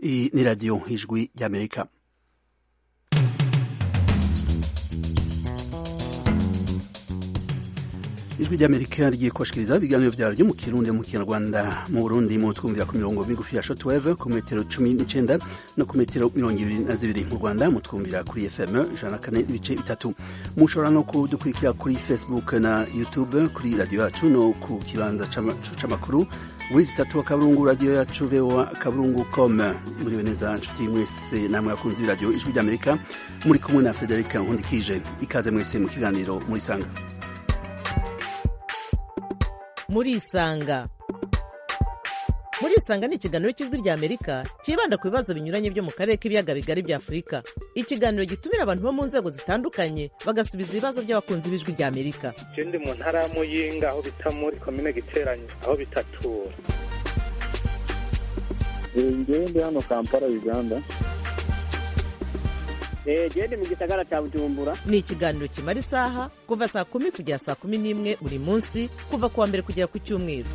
Iyi ni radiyo ijwi ry'amerika ijwi ry'amerika rigiye kubashikiriza ibiganiro vyaryo mu kirundi mu kinyarwanda mu burundi mu twumvira ku mirongo migufi ya shortwave ku metero cumi n'icenda no ku metero mirongo ibiri na zibiri mu rwanda mu twumvira kuri fm ijana na kane n'ibice bitatu mushobora no kudukurikira kuri facebook na youtube kuri radiyo yacu no ku kibanza c'amakuru wizi tatu akaburungu radiyo yacu voa akaburungu com muriwe neza nshuti mwese namwe akunzi b'iradiyo ijwi ry'amerika muri kumwe na federika nkundikije ikaze mwese mu kiganiro murisanga murisanga murisanga ni ikiganiro cy'ijwi ry'amerika cyibanda ku bibazo binyuranye byo mu karere k'ibiyaga bigari bya afurika ikiganiro gitumira abantu bo mu nzego zitandukanye bagasubiza ibibazo by'abakunzi b'ijwi ry'amerika je ndi mu ntara ya muyinga aho bita muri komine giteranyo aho bitatura ngewe ndi hano kampala uganda gende mu gisagara cya bujumbura ni ikiganiro kimara isaha kuva saa kumi kugera saa kumi n'imwe buri munsi kuva ku wa mbere kugera ku cyumweru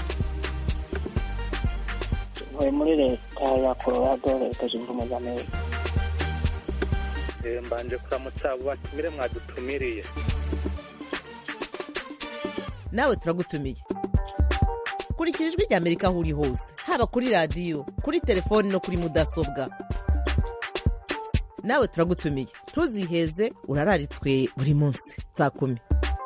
ntuye muri leta ya colorado leta zunze ubumwe za amerika Eh, mbanje kuramutsa abo batumire mwadutumiriye nawe turagutumiye kurikira ijwi ry'amerika aho uri hose haba kuri radiyo kuri telefoni no kuri mudasobwa nawe turagutumiye ntuziheze urararitswe buri munsi saa kumi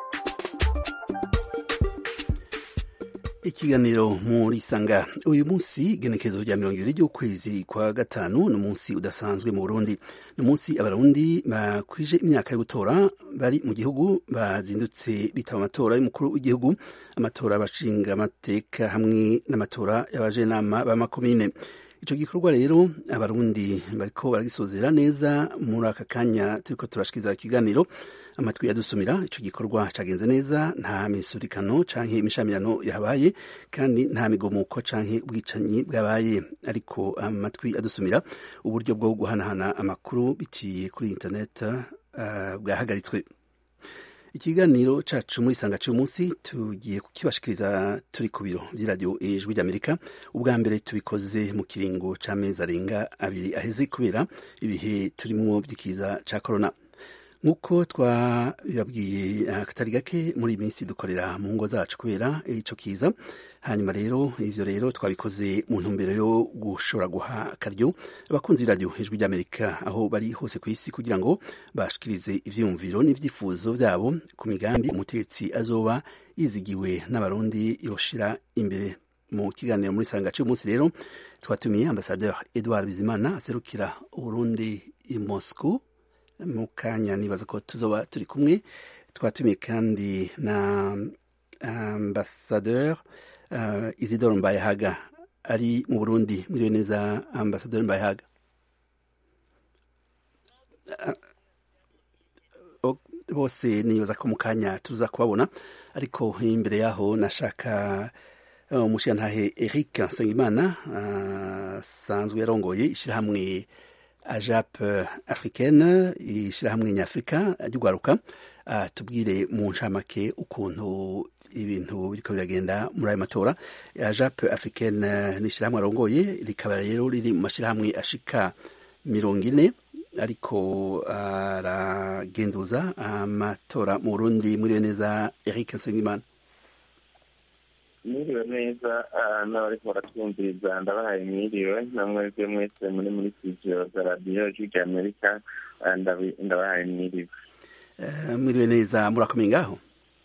ikiganiro muri sanga uyu munsi igenekezo rya mirongo ibiri ry'ukwezi kwa gatanu ni umunsi udasanzwe mu burundi ni umunsi abarundi bakwije imyaka yo gutora bari mu gihugu bazindutse bitaba amatora y'umukuru w'igihugu amatora y'abashinga amateka hamwe n'amatora y'abajenama b'amakomine ico gikorwa rero abarundi bariko baragisozera neza muri aka kanya turiko turashikiriza ikiganiro amatwi yadusumira ico gikorwa cagenze neza nta misurikano canke imishamirano yabaye kandi nta migomuko canke ubwicanyi bwabaye ariko amatwi adusumira uburyo bwo guhanahana amakuru biciye kuri internet uh, bwahagaritswe ikiganiro cacu muri sanga cy'uyu munsi tugiye kukibashikiriza turi ku biro by'iradiyo ijwi ry'amerika ubwa mbere tubikoze mu kiringo c'amezi arenga abiri aheze kubera ibihe turimwo by'ikiza ca korona nk'uko twabibabwiye akatari gake muri iyi minsi dukorera mu ngo zacu kubera ico kiza hanyuma rero ivyo rero twabikoze mu ntumbero yo gushobora guha akaryo abakunzi b'iradiyo ijwi ry'amerika aho bari hose ku isi kugira ngo bashikirize ivyiyumviro n'ivyifuzo vyabo ku migambi umutegetsi azoba yizigiwe n'abarundi yoshira imbere mu kiganiro muri sanga cy'uyu munsi rero twatumiye ambasadeur edouard bizimana aserukira uburundi i moscou mu kanya nibaza ko tuzoba turi kumwe twatumiye kandi na ambasadeur uh, isidore mbayehaga ari mu burundi mwiriwe neza ambasadeur mbayehaga uh, bose nibaza ko mu kanya tuza kubabona ariko imbere yaho nashaka umushiyantahe uh, eric nsengimana asanzwe uh, yarongoye ishyirahamwe ajap africaine ishyirahamwe nyafurika ry'urwaruka tubwire mu ncamake ukuntu ibintu biriko biragenda muri ayo matora ajap africaine ni ishyirahamwe arongoye rikaba rero riri mu mashyirahamwe ashika mirongo ine ariko aragenduza amatora mu burundi muriwe neza eric nsengimana mwiriwe neza n'abariko baratwumviriza ndabahaye mwiriwe namwebwe mwese muri muri studio za radiyo ijwi rya amerika ndabahaye mwiriwe mwiriwe neza murakomeye ngaho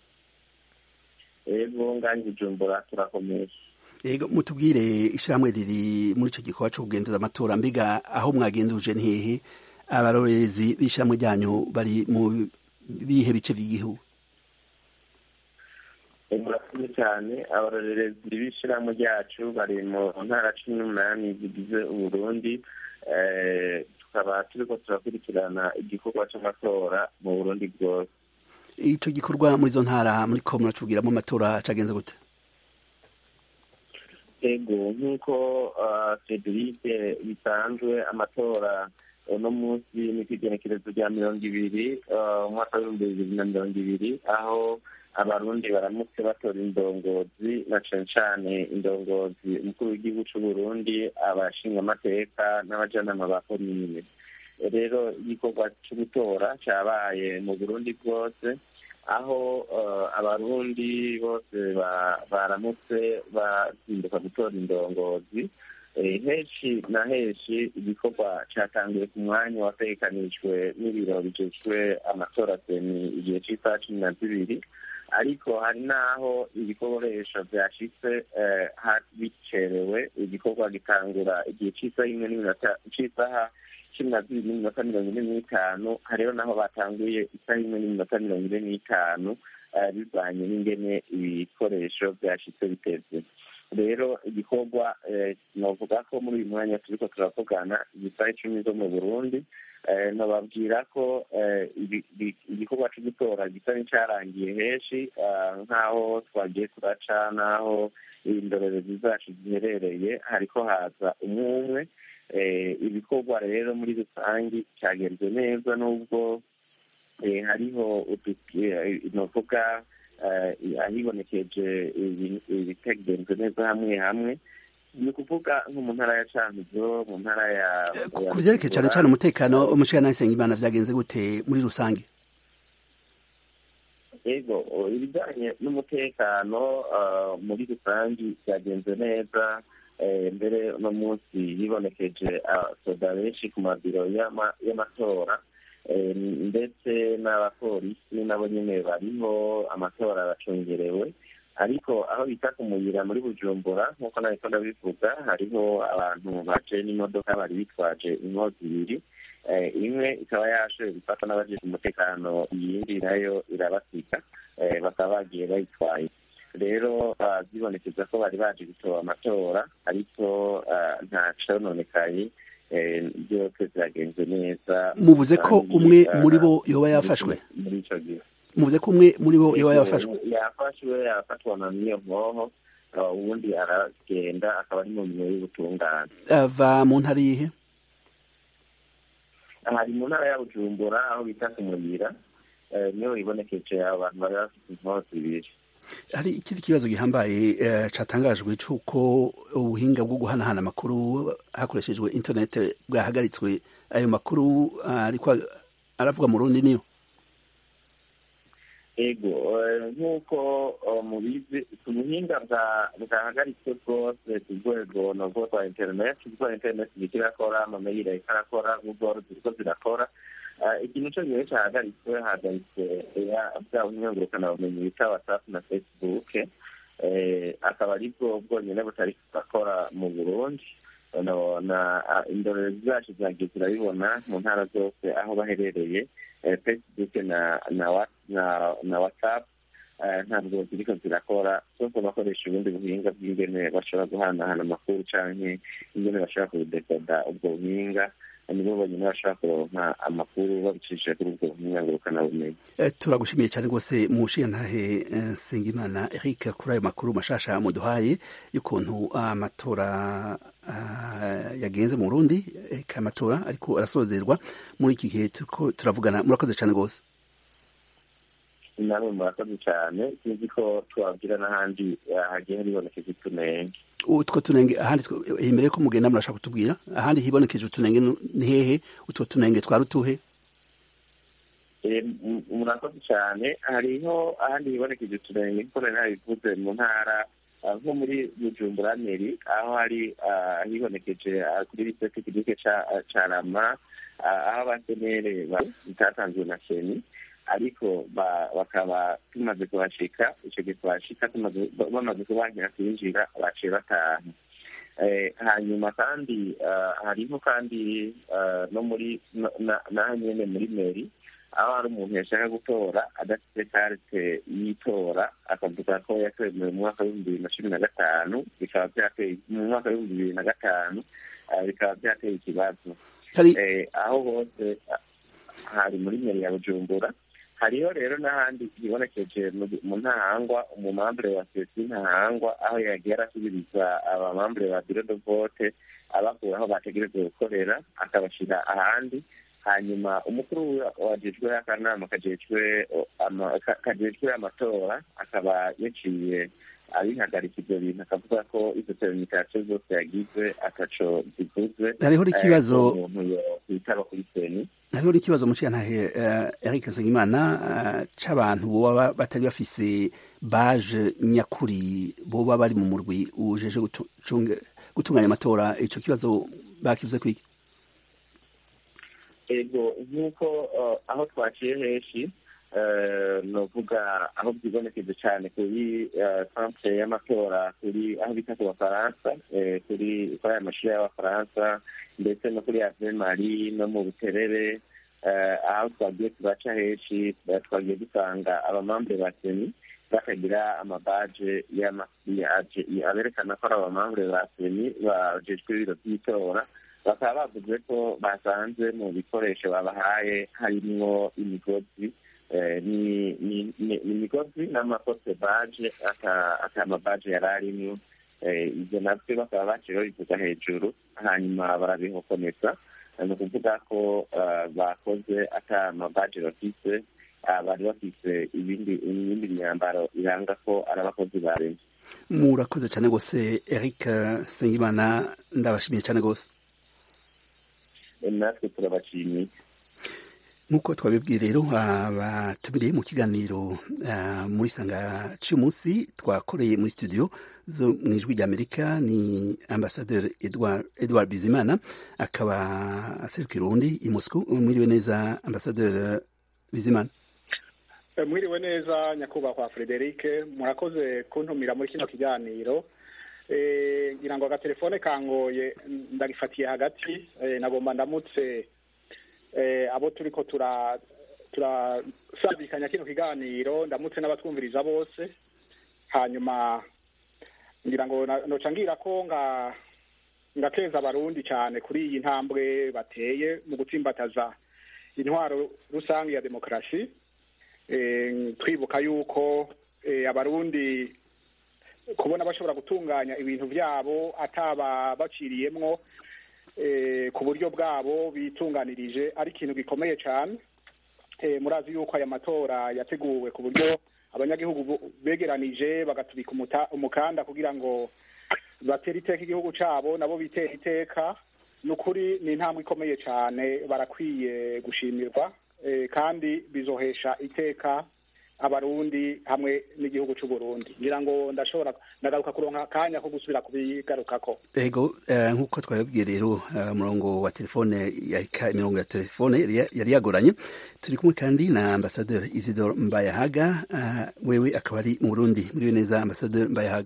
ego nganje ijumbura turakomeye ego mutubwire ishyirahamwe riri muri ico gikorwa co kugenduza amatora mbega aho mwagenduje ni hehe abarorerezi b'ishyirahamwe ryanyu bari mu bihe bice vy'igihugu murakoze cyane abarorerezi b'ishyirahamwe ryacu bari mu ntara cumi n'umunani zigize uburundi tukaba turiko turakurikirana igikorwa c'amatora mu burundi bwose ico gikorwa muri izo ntara muriko muratubwiramo amatora cagenze gute ego nk'uko federike bisanzwe amatora uno munsi ni ku igenekerezo rya mirongo ibiri umwaka w'ibihumbi bibiri na mirongo ibiri aho abarundi baramutse batora indongozi na cane cane indongozi umukuru w'igihugu c'uburundi abashingamateka n'abajanama ba komine rero igikorwa co gutora cabaye mu burundi bwose aho abarundi bose baramutse bazinduka gutora indongozi henshi na henshi igikorwa cyatangiye ku mwanya wategekanijwe n'ibiro bijejwe amatora seni igihe cy'isaha cumi na zibiri ariko hari n'aho ibikoresho byashitse bicerewe igikorwa gitangura igihe cy'isaha imwe n'iminota cy'isaha cumi na zibiri n'iminota mirongo ine n'itanu hariho n'aho batanguye isaha imwe n'iminota mirongo ine n'itanu bivanye n'ingene ibikoresho byashitse biteze rero igikorwa novuga ko muri uyu mwanya turiko turavugana igisaha icumi zo mu burundi nababwira ko igikorwa cyo gutora gisa n'icyarangiye henshi nk'aho twagiye turaca n'aho indorerezi zacu ziherereye hariko haza umwe umwe ibikorwa rero muri rusange cyagenze neza n'ubwo hariho novuga ahibonekeje ibitegenze neza hamwe hamwe ni ukuvuga nko mu ntara ya cankuzo mu ntara ya ku byerekeye cyane cyane umutekano umushikirantahe nsengimana vyagenze gute muri rusange yego ibijyanye n'umutekano muri rusange byagenze neza mbere uno munsi hibonekeje soda benshi ku mabiro y'amatora ndetse n'abapolisi nabo nyine bariho amatora aracungerewe ariko aho bita ku muyira muri bujumbura nk'uko nabiko ndabivuga hariho abantu baje n'imodoka bari bitwaje inkozi ibiri imwe ikaba yashoboye gufata n'abajejwe umutekano iyindi nayo irabasika bakaba bagiye bayitwaye rero byibonekeza ko bari baje gutora amatora ariko nta cononekaye byose byagenze neza muvuze ko umwe muri bo yoba yafashwe muri ico gihe muvuze ko umwe muri bo yoba yafashwe yafashwe arafatwa na niyo mwoho ubundi aragenda akaba ari mu mirimo y'ubutungane ava mu ntara yihe hari mu ntara ya bujumbura aho bita ku muyira niho hibonekeje abantu bari bafite inkozi ibiri hari ikindi kibazo gihambaye catangajwe c'uko ubuhinga bwo guhanahana amakuru hakoreshejwe internet bwahagaritswe ayo makuru ariko aravuga mu rundi niyo ego nk'uko mubizi ubuhinga bwahagaritswe bwose ku rwego nubwo rwa interineti kuko interineti iriko irakora amameyili ariko arakora google ziriko zirakora ikintu co gihe cahagaritswe hahagaritswe bwa bumenyi bita whatsapp na facebook akaba ari bwo bwonyene butari kurakora mu burundi indorerezi zacu zagiye zirabibona mu ntara zose aho baherereye facebook na na whatsapp ntabwo ziriko zirakora zose bakoresha ubundi buhinga bw'ingene bashobora guhanahana amakuru canke ingene bashobora kudekoda ubwo buhinga nibo bonyine bashobora kuronka amakuru babicishije kuri ubwo buhinga ngurukanabumenyi turagushimiye cyane rwose mushiyantahe nsengimana eric kuri ayo makuru mashasha muduhaye y'ukuntu amatora yagenze mu burundi eka amatora ariko arasozerwa muri iki gihe turiko turavugana murakoze cyane rwose namwe murakoze cyane sinzi ko twabwira n'ahandi hagiye haribonekeje utunenge utwo tunenge ahandi imbere yuko mugenda murashaka kutubwira ahandi hibonekeje utunenge ni hehe utwo tunenge twari utuhe murakoze cyane hariho ahandi hibonekeje utunenge kuko nari nabivuze mu ntara nko muri bujumbura meri aho hari hibonekeje kuri lisite kigice ca rama aho abasenere bitatanzwe na seni ariko bakaba tumaze kuhashika icyo gihe tuhashika bamaze kubankira kwinjira baciye bataha hanyuma kandi hariho kandi no muri naho nyene muri meri aho hari umuntu yashaka gutora adafite karite y'itora akavuga ko yatorewe mu mwaka w'ibihumbi bibiri na cumi na gatanu bikaba byateye mu mwaka w'ibihumbi bibiri na gatanu bikaba byateye ikibazo aho hose hari muri meri ya bujumbura hariho rero n'ahandi hibonekeje mu ntahangwa umumambure wa sesi ntahangwa aho yagiye arasubiriza abamambure ba biro de vote abakura aho bategerezwa gukorera akabashyira ahandi hanyuma umukuru wajejwe akanama kajejwe ama- ka- kajejwe amatora akaba yaciye abihagarika ivyo bintu akavuga ko izo terenikasiyo zose yagize ataco zivuze hariho n'ikibazo eh, ko umuntu yokwitaba kuri seni hariho n'ikibazo muciyantahe uh, Eric Nsengimana uh, c'abantu boba batari bafise baje nyakuri boba bari mu murwi ujeje gutu- cunge- gutunganya amatora ico kibazo bakivuze kwiki ego nk'uko eh, aho twaciye henshi eh, novuga aho byibonekeje cyane kuri eh, centre y'amatora kuri aho bita ku bafaransa eh, kuri kuri aya mashuri y'abafaransa ndetse no kuri ave mari no mu buterere eh, aho twagiye turaca henshi eh, twagiye dusanga abamambre ba seni bakagira amabaje y'ama- yaje- aberekana ko ari abamambre ba seni bajejwe ibiro by'itora bakaba bavuze ko basanze mu bikoresho babahaye harimwo imigozi eh, ni- ni- ni- ni imigozi n'amakote baje aka aka mabaje yari arimwo Eh, ivyo navyo bakaba baciye babivuga hejuru hanyuma barabihokomeza Eh, ni ukuvuga ko eh, bakoze ata mabaje bafise ah, bari bafise ibindi ibindi myambaro iranga ko ari abakozi ba leta murakoze cyane rwose Eric Nsengimana ndabashimiye cyane rwose Eh, natwe turabashimiye nk'uko twabibwiye rero abatumiriye mu kiganiro ah, muri sanga cy'umunsi twakoreye muri studio zo mu ijwi ry'amerika ni ambasaderi edward, edward bizimana akaba aserukira urundi i moscou mwiriwe neza ambasaderi bizimana Eh, mwiriwe neza nyakubahwa Frederic murakoze kuntumira muri kino kiganiro Eh, ngira ngo agatelefone kangoye ndagifatiye hagati eh, nagomba ndamutse eh, abo turiko tura turasabikanya kino kiganiro ndamutse n'abatwumviriza bose hanyuma ngira ngo na- noca ngira ko nga ngakeza abarundi cyane kuri iyi ntambwe bateye mu gutsimbataza intwaro rusange ya demokarasi eh, twibuka yuko eh, abarundi kubona bashobora gutunganya ibintu byabo ataba baciriyemwo eh, ku buryo bwabo bitunganirije ari ikintu gikomeye cyane eh, murazi yuko aya matora yateguwe ku buryo abanyagihugu bu- begeranije bagatubika umuta- umukanda kugira ngo batere iteka igihugu cyabo nabo bitera iteka ni ukuri ni intambwe ikomeye cyane barakwiye gushimirwa eh, kandi bizohesha iteka abarundi hamwe n'igihugu cy'u Burundi ngira ngo ndashobora ndagaruka kuronka akanya ko gusubira kubigarukako ego eh, nk'uko twabibwiye rero eh, umurongo wa telefone yarika imirongo ya telefone yari yari yagoranye turi kumwe kandi na ambasaderi isidore mbayahaga eh, wewe akaba ari mu burundi muriwe neza ambasaderi mbayahaga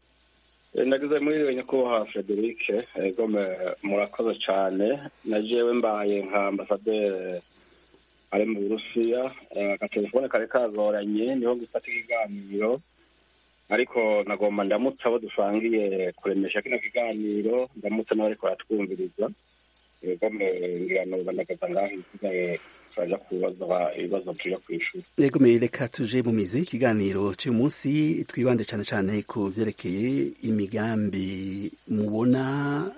nagize muri nyakubahwa frederic egome murakoze cyane na jewe mbaye nka ambasaderi ari mu burusiya eh, agatelefone kari kagoranye niho gufata ikiganiro ariko nagomba ndamutse abo dusangiye kuremesha kino kiganiro ndamutse n'abariko baratwumviriza egome ngira noba ndagaza ngaho isigaye turaja kubaza ibibazo tuja kw'ishuri Yego me reka tuje mu mizi ikiganiro cy'uyu munsi twibande cyane cyane ku vyerekeye imigambi mubona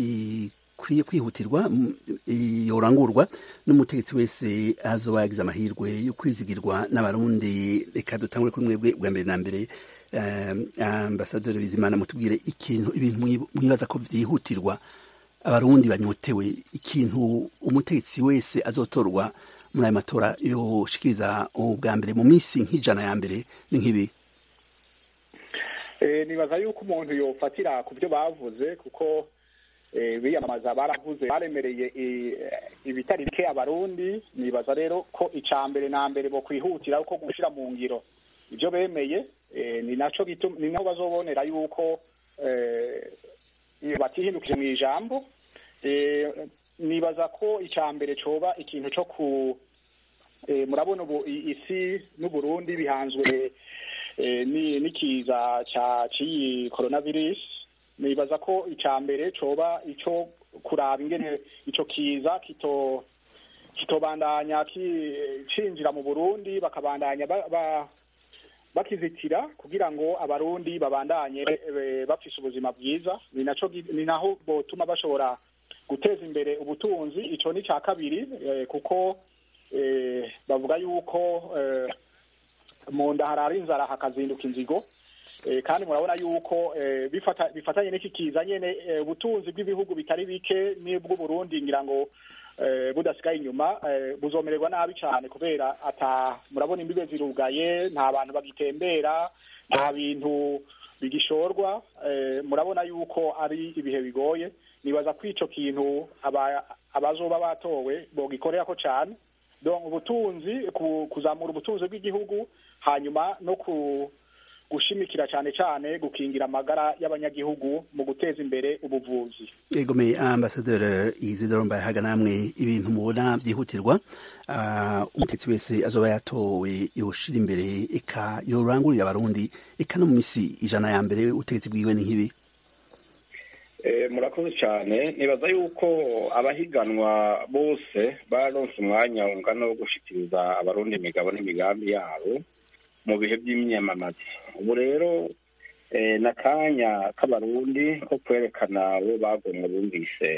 ikwiye kwihutirwa m- yorangurwa n'umutegetsi wese azoba yagize amahirwe yo kwizigirwa n'abarundi reka dutangure kuri mwebwe bwa mbere na mbere eh, ambasaderi bizimana mutubwire ikintu ibintu mwi- mwibaza ko vyihutirwa abarundi banyotewe ikintu umutegetsi wese azotorwa muri aya matora yoshikiriza ubwa mbere mu minsi nk'ijana ya mbere ni nk'ibi Eh, nibaza yuko umuntu yofatira ku byo bavuze kuko eh, biyamamaza baravuze baremereye eh, ibitari bike abarundi nibaza rero ko ica mbere na mbere bo kwihutira uko gushira mu ngiro ibyo bemeye eh, ni naco gitu- ni naho bazobonera yuko eh, iyo batihindukije mu ijambo eh, nibaza ko ica mbere coba ikintu co ku eh, murabona ubu i- isi n'uburundi bihanzwe eh, ni n'ikiza ca ciyi coronavirus nibaza ko ica mbere coba ico kuraba ingene ico kiza kito kitobandanya ki- cinjira mu Burundi bakabandanya ba, ba, bakizitira kugira ngo abarundi babandanye eh, bafise ubuzima bwiza ni naco gi- ni naho botuma bashobora guteza imbere ubutunzi ico ni ca kabiri eh, kuko eh, bavuga yuko eh, mu nda harara inzara hakazinduka inzigo eh, kandi murabona yuko eh, bifata, bifatanye n'iki kiza nyene eh, ubutunzi bw'ibihugu bitari bike n'ubw'uburundi ngira ngo eh, budasigaye inyuma eh, buzomererwa nabi cyane kubera ata murabona imbibe zirugaye nta bantu bagitembera nta bintu bigishorwa eh, murabona yuko ari ibihe bigoye nibaza ko ico kintu aba- abazoba batowe bogikorerako cane donc ubutunzi ku- kuzamura ubutunzi bw'igihugu hanyuma no ku gushimikira cyane cyane gukingira amagara y'abanyagihugu mu guteza imbere ubuvuzi egome ambasaderi Isidore Mbayahaga namwe ibintu mubona byihutirwa ah, umutetsi wese azoba yatowe yoshira imbere eka yorangurira abarundi eka no mu misi ijana ya mbere ubutegetsi bwiwe ni nk'ibi Eh, murakoze cyane nibaza yuko abahiganwa bose baronse umwanya ungana wo gushikiriza abarundi imigabo n'imigambi yabo mu bihe by'imyamamazo ubu rero eh, n'akanya k'abarundi ko kwerekana uwo bagomwe bumvise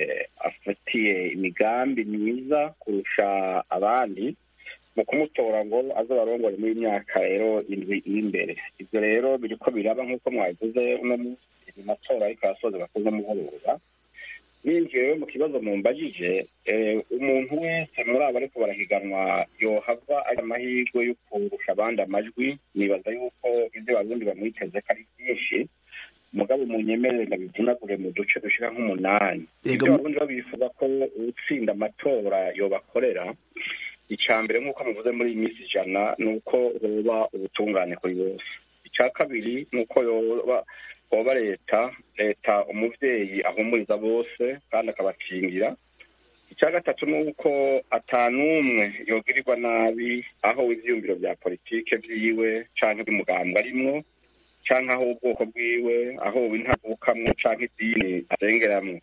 afatiye imigambi myiza kurusha abandi mu kumutora ngo aze barongore muri myaka rero indwi iri imbere ibyo rero biriko biraba nk'uko mwabivuze uno munsi mu matora ariko arasoza bakoze mugoroba ninjiye rero mu kibazo mumbajije eh, umuntu wese muri abo ariko barahiganwa yohava ari amahirwe yo kurusha abandi amajwi nibaza yuko ibyo abarundi bamwiteze ko ari byinshi mugabo munyemerere ndabivunagure mu duce dushika nk'umunani Yego, ibyo mu- abarundi bo bifuza ko utsinda amatora yobakorera icya mbere nk'uko muvuze muri iyi minsi ijana ni uko hoba ubutungane kuri bose icya kabiri ni uko yoba hoba leta leta umuvyeyi ahumuriza bose kandi akabakingira icya gatatu ni uko atanumwe yogirirwa nabi aho ivyiyumviro vya politike vyiwe canke by'umugambwe arimwo canke aho ubwoko bwiwe aho intavukamwo canke idini asengeramwo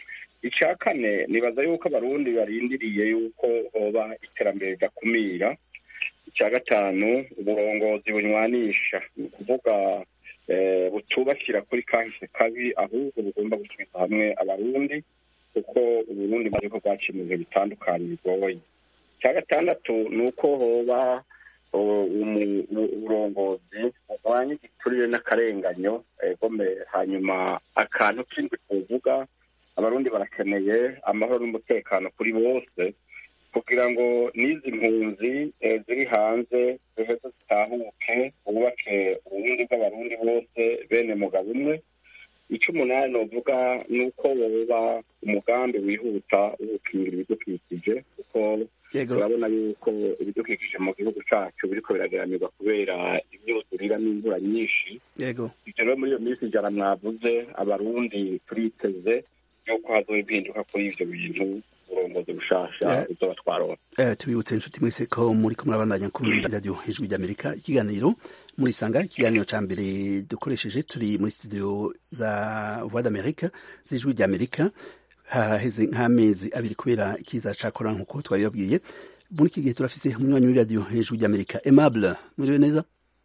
icya kane nibaza yuko abarundi barindiriye yuko hoba iterambere ridakumira icya gatanu uburongozi bunywanisha ni ukuvuga eh, butubakira kuri kahise kabi ahubwo bugomba gusubiza hamwe abarundi kuko uburundi bari ko bwaciye mu bihe bitandukanye bigoye icya gatandatu ni uko hoba o- umu- u- uburongozi bugwanya igiturire n'akarenganyo egome hanyuma akantu k'indwi kuvuga abarundi barakeneye amahoro n'umutekano kuri bose kugira ngo n'izi mpunzi eh, ziri hanze ziheze zitahuke bubake uburundi bw'abarundi bose bene mugabo umwe icyo umunani novuga ni uko woba umugambi wihuta wo gukingira ibidukikije kuko yego turabona yuko ibidukikije mu gihugu cyacu biriko biragaramirwa kubera imyuzurira n'imvura nyinshi yego ibyo rero muri iyo minsi ijana mwavuze abarundi turiteze yuko hazoba impinduka kuri ivyo bintu uburongozi bushasha Yeah. buzoba twaronse Eh, tubibutse inshuti mwese ko muri ko murabandanya kumviriza radio ijwi ry'amerika ikiganiro muri sanga ikiganiro ca mbere dukoresheje turi muri studio za voix d'america z'ijwi ry'amerika haheze nk'amezi abiri kubera ikiza ca corona nkuko twabibabwiye muri iki gihe turafise umunywanyi w'iradio ijwi ry'amerika aimable muriwe neza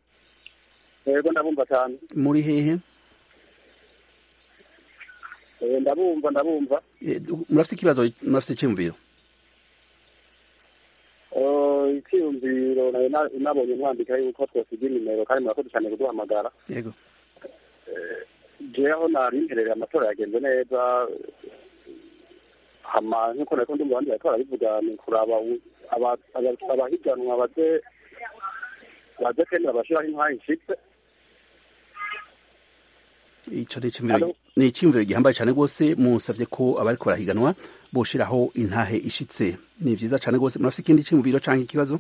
yego ndabumva cyane muri hehe Eh, ndabumva ndabumva Eh, murafise ikibazo murafise iciyumviro Eh, icyiyumviro nari na- nabonye mwandika yuko twosiga inimero kandi murakoze cyane kuduhamagara yego jewe aho nari mperereye amatora yagenze neza hama nk'uko nariko ndi mu bandi bariko barabivuga ni kuraba u- aba- aba- abahiganwa baze baze kwemera bashiraho intwari nshitse ico ni iciyumviro Alo? ni iciyumviro gihambaye cane rwose musavye ko abariko barahiganwa boshiraho intahe ishitse ni vyiza cane rwose murafise ikindi ciyumviro canke ikibazo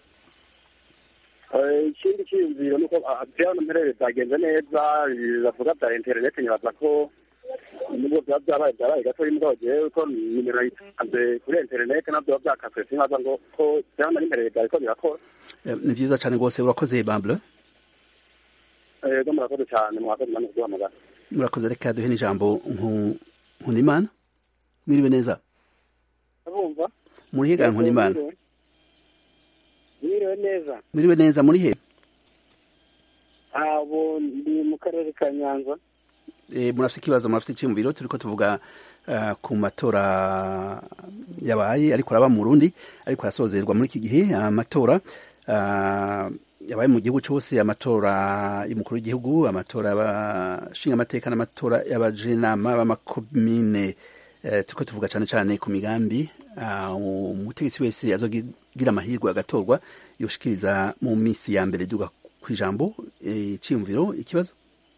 Eh, ikindi cyiyumviro ni uko ah, jewe hano mperereye byagenze neza bavuga bya interineti nyibaza ko nubwo byaba byabaye byabaye gatoya mugabo jewe ko nimero nayitanze kuri interineti nabyo biba byakaswe sinkaza ngo ko jewe hano nari mperereye byariko birakora Eh, ni vyiza cane rwose urakoze bable yego murakoze cyane mwakoze namwe kuduhamagara murakoze reka duhe n'ijambo Nku- nkundimana mwiriwe neza abumva muri he ga nkundimana mwiriwe neza mwiriwe neza muri he abo ndi mu karere ka nyanza e, murafite ikibazo murafite icyumviro turiko tuvuga uh, ku matora yabaye ariko araba mu Burundi ariko arasozerwa muri iki gihe amatora uh, yabaye mu gihugu cyose amatora y'umukuru w'igihugu amatora y'abashinga amateka n'amatora y'abajenama b'amakomine uh, turiko tuvuga cyane cyane ku migambi uh, umutegetsi wese azogira amahirwe agatorwa yoshikiriza mu minsi ya mbere duga ku ijambo icyiyumviro ikibazo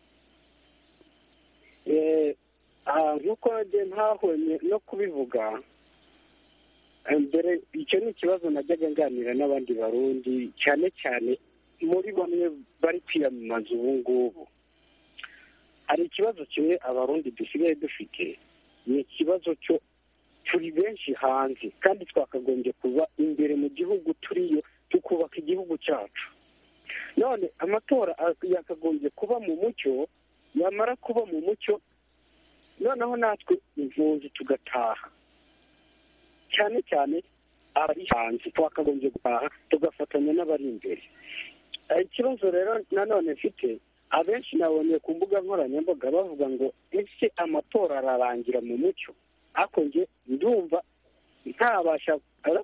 nk'uko ntahonye no kubivuga mbere icyo ni ikibazo najyaga nganira n'abandi barundi cyane cyane muri bamwe bari kwiyamamaza ubu ngubu hari ikibazo kimwe abarundi dusigaye dufite ni ikibazo cyo turi benshi hanze kandi twakagombye kuba imbere mu gihugu turiyo tukubaka igihugu cyacu none amatora yakagombye kuba mu mucyo yamara kuba mu mucyo noneho natwe impunzi tugataha cyane cyane abari hanze twakagombye gutaha tugafatanya n'abari imbere ikibazo rero nanone mfite abenshi nabonye ku mbuga nkoranyambaga bavuga ngo ese amatora ararangira mu mucyo ariko njye ndumva ntabasha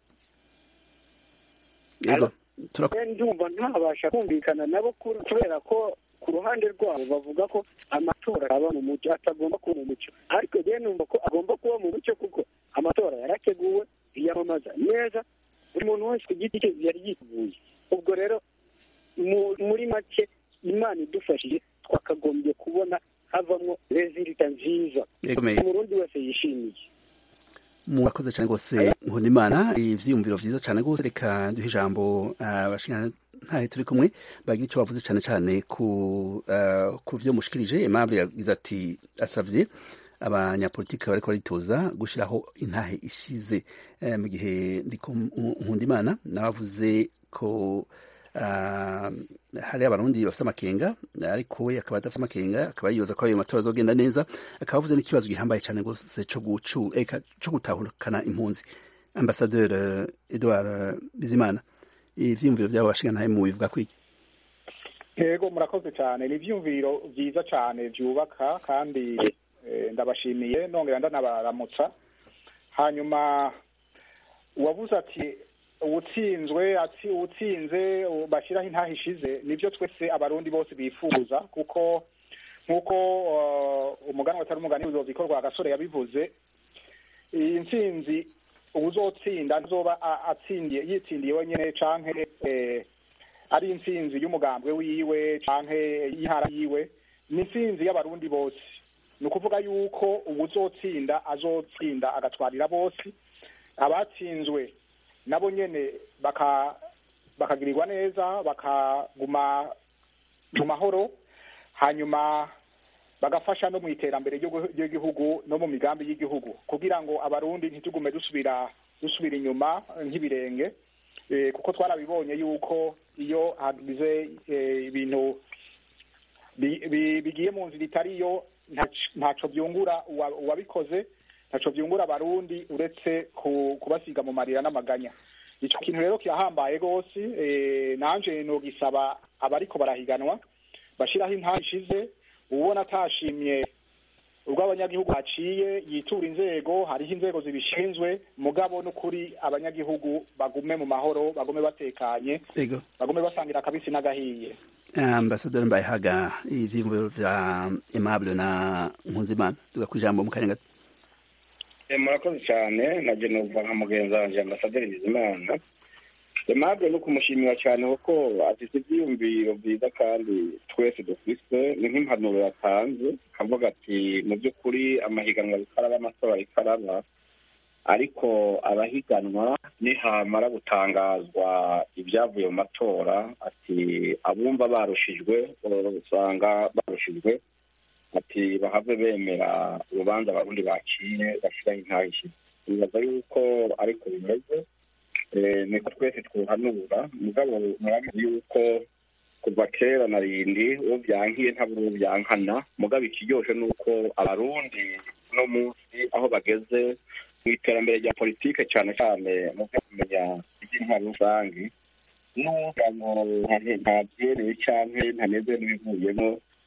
ndumva ntabasha kumvikana nabo kubera ko ku ruhande rwabo bavuga ko amatora aba mu mucyo atagomba kuba mu mucyo ariko rero numva ko agomba kuba mu mucyo kuko amatora yarateguwe yiyamamaza neza buri muntu wese ku giti cye yari yiteguye ubwo rero muri make imana idufashije twakagombye kubona havamo rezilita nziza umurundi wese yishimiye murakoze cyane rwose nkundimana ibyiyumviro byiza cyane rwose reka duhe ijambo abashinga ntahe turi kumwe bagira icyo bavuze cyane cyane ku ku byo mushikirije Aimable yagize ati asabye abanyapolitiki bariko baritoza gushyiraho intahe ishize mu gihe ndiko nkundimana nabavuze ko hari abarundi bafite amakenga ariko we akaba adafite amakenga akaba yibaza ko ayo matora azogenda neza akaba avuze n'ikibazo gihambaye cyane rwose cyo gutahukana impunzi ambasaderi edouard bizimana ivyiyumviro vyabo bashinga ntahe mu bivuga kwiki yego murakoze cyane ni ivyiyumviro vyiza cyane vyubaka kandi ndabashimiye nongera ndanabaramutsa hanyuma uwavuze ati uwutsinzwe ati uwutsinze bashyiraho intaha ishize nibyo twese abarundi bose bifuza kuko nk'uko umugani watari umugani w'ubuyobozi ikorwa agasore yabivuze iyi ntsinzi uzotsinda nzoba atsindiye yitsindiye wenyine canke ari intsinzi y'umugambwe wiwe canke y'intara yiwe ni intsinzi y'abarundi bose ni ukuvuga yuko uwuzotsinda azotsinda agatwarira bose abatsinzwe nabo nyene baka bakagirirwa neza bakaguma mu mahoro hanyuma bagafasha no mu iterambere ry'igihugu no mu migambi y'igihugu kugira ngo abarundi ntitugume dusubira dusubira inyuma nk'ibirenge kuko twarabibonye yuko iyo hagize ibintu bigiye mu nzira itariyo ntaco byungura uwabikoze ntaco byungura abarundi uretse kubasiga mu marira n'amaganya ico kintu rero kirahambaye rwose nanje nogisaba abariko barahiganwa bashiraho intaha ishize ubona atashimye ubwo abanyagihugu haciye yitura inzego hariho inzego zibishinzwe mugabo n'ukuri abanyagihugu bagume mu mahoro bagume batekanye bagume basangira akabisi n'agahiye ambasaderi mbayehaga ivyiyumviro vya aimable na nkunzimana tuga kwijambo mu kanya gato murakoze cyane na jenova nka mugenzi wanje ambasaderi bizimana aimable no kumushimira cyane kuko afite ivyiyumviro vyiza kandi twese dufise ni nk'impanuro yatanze akavuga ati mu by'ukuri amahiganwa ariko araba amatora ariko araba ariko abahiganwa nihamara gutangazwa ibyavuye mu matora ati abumva barushijwe usanga barushijwe ati bahave bemera urubanza abarundi baciye bashyiraho intahe bibaza yuko ariko bimeze niko twese twuhanura mugabo murabizi yuko kuva kera na rindi uwo byankiye ntabwo uwo byankana mugabo ikiryoshe ni uko abarundi uno munsi aho bageze mu iterambere rya politike cyane cyane mu byo kumenya iby'intwaro rusange n'uvuga ngo ntabyereye cyangwa ntaneze n'ibivuyemo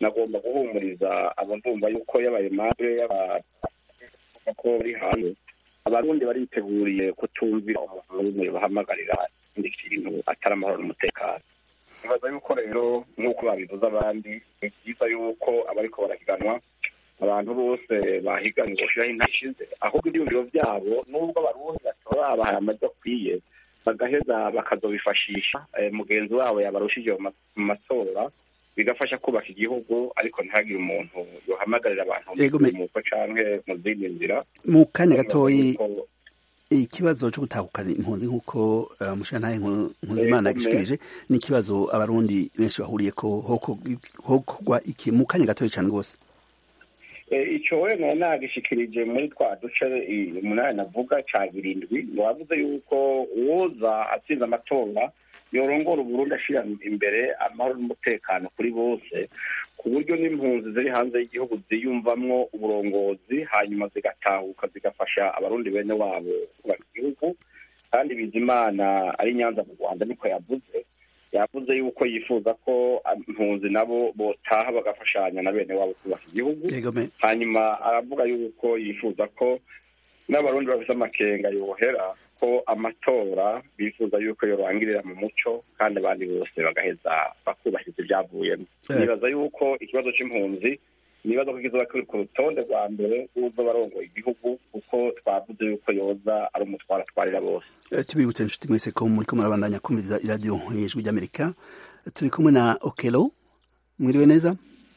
nagomba guhumuriza abo ndumva yuko yabaye mabure ko bari hanze abarundi bariteguriye kutumvira umuntu n'umwe bahamagarira ikindi kintu atari amahoro n'umutekano nibaza yuko rero nk'uko babivuze abandi ni byiza yuko abariko barahiganwa abantu bose bahiganwe boshiraho intare ishize ahubwo ibyumviro byabo nubwo abarundi batora babahaye amajwi akwiye bagaheza bakazobifashisha mugenzi wabo yabarushije mu matora bigafasha kubaka igihugu ariko ntihagire umuntu yohamagarira abantu mu muko canke mu zindi nzira mu kanya gatoyi ikibazo cyo gutahukana impunzi nk'uko umushantahe nkuzimana yagishikirije ni ikibazo abarundi benshi bahuriye ko hokogwa iki mu kanya gatoyi cyane rwose icyo wenda nagishikirije muri twa duce umunani navuga ca birindwi wavuze yuko uwoza atsinze amatora yorongora uburundi ashira imbere amahoro n'umutekano kuri bose ku buryo n'impunzi ziri hanze y'igihugu ziyumvamwo uburongozi hanyuma zigatahuka zigafasha abarundi bene wabo kubaka igihugu kandi bizimana ari nyanza mu rwanda niko yavuze yavuze yuko yifuza ko impunzi nabo botaha bagafashanya na bene wabo kubaka igihugu hanyuma aravuga yuko yifuza ko n'abarundi bafite amakenga yohera ko amatora bifuza yuko yorangirira mu muco kandi abandi bose bagaheza bakubahiriza ibyavuyemo nibaza yuko ikibazo c'impunzi nibaza ko kizoba kiri ku rutonde rwa mbere rw'uzo barongoye igihugu kuko twavuze yuko yoza ari umutwaro atwarira bose tubibutse inshuti mwese ko muriko murabandanya kumviriza iradiyo ijwi ry'amerika turi kumwe na okelo mwiriwe neza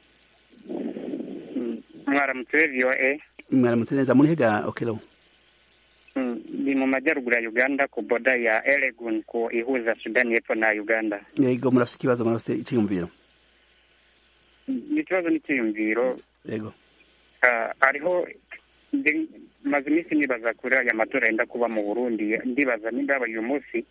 mwaramutse voa mwaramutse neza murihega okelo ni mu majyaruguru ya uganda ku boda ya eregun ku ihuza sudani y'epfo na uganda yego murafite ikibazo murafite icyiyumviro ikibazo n'icyiyumviro yego hariho maze iminsi nibaza kuri aya matora yenda kuba mu burundi ndibaza nimba yabaye uyu munsi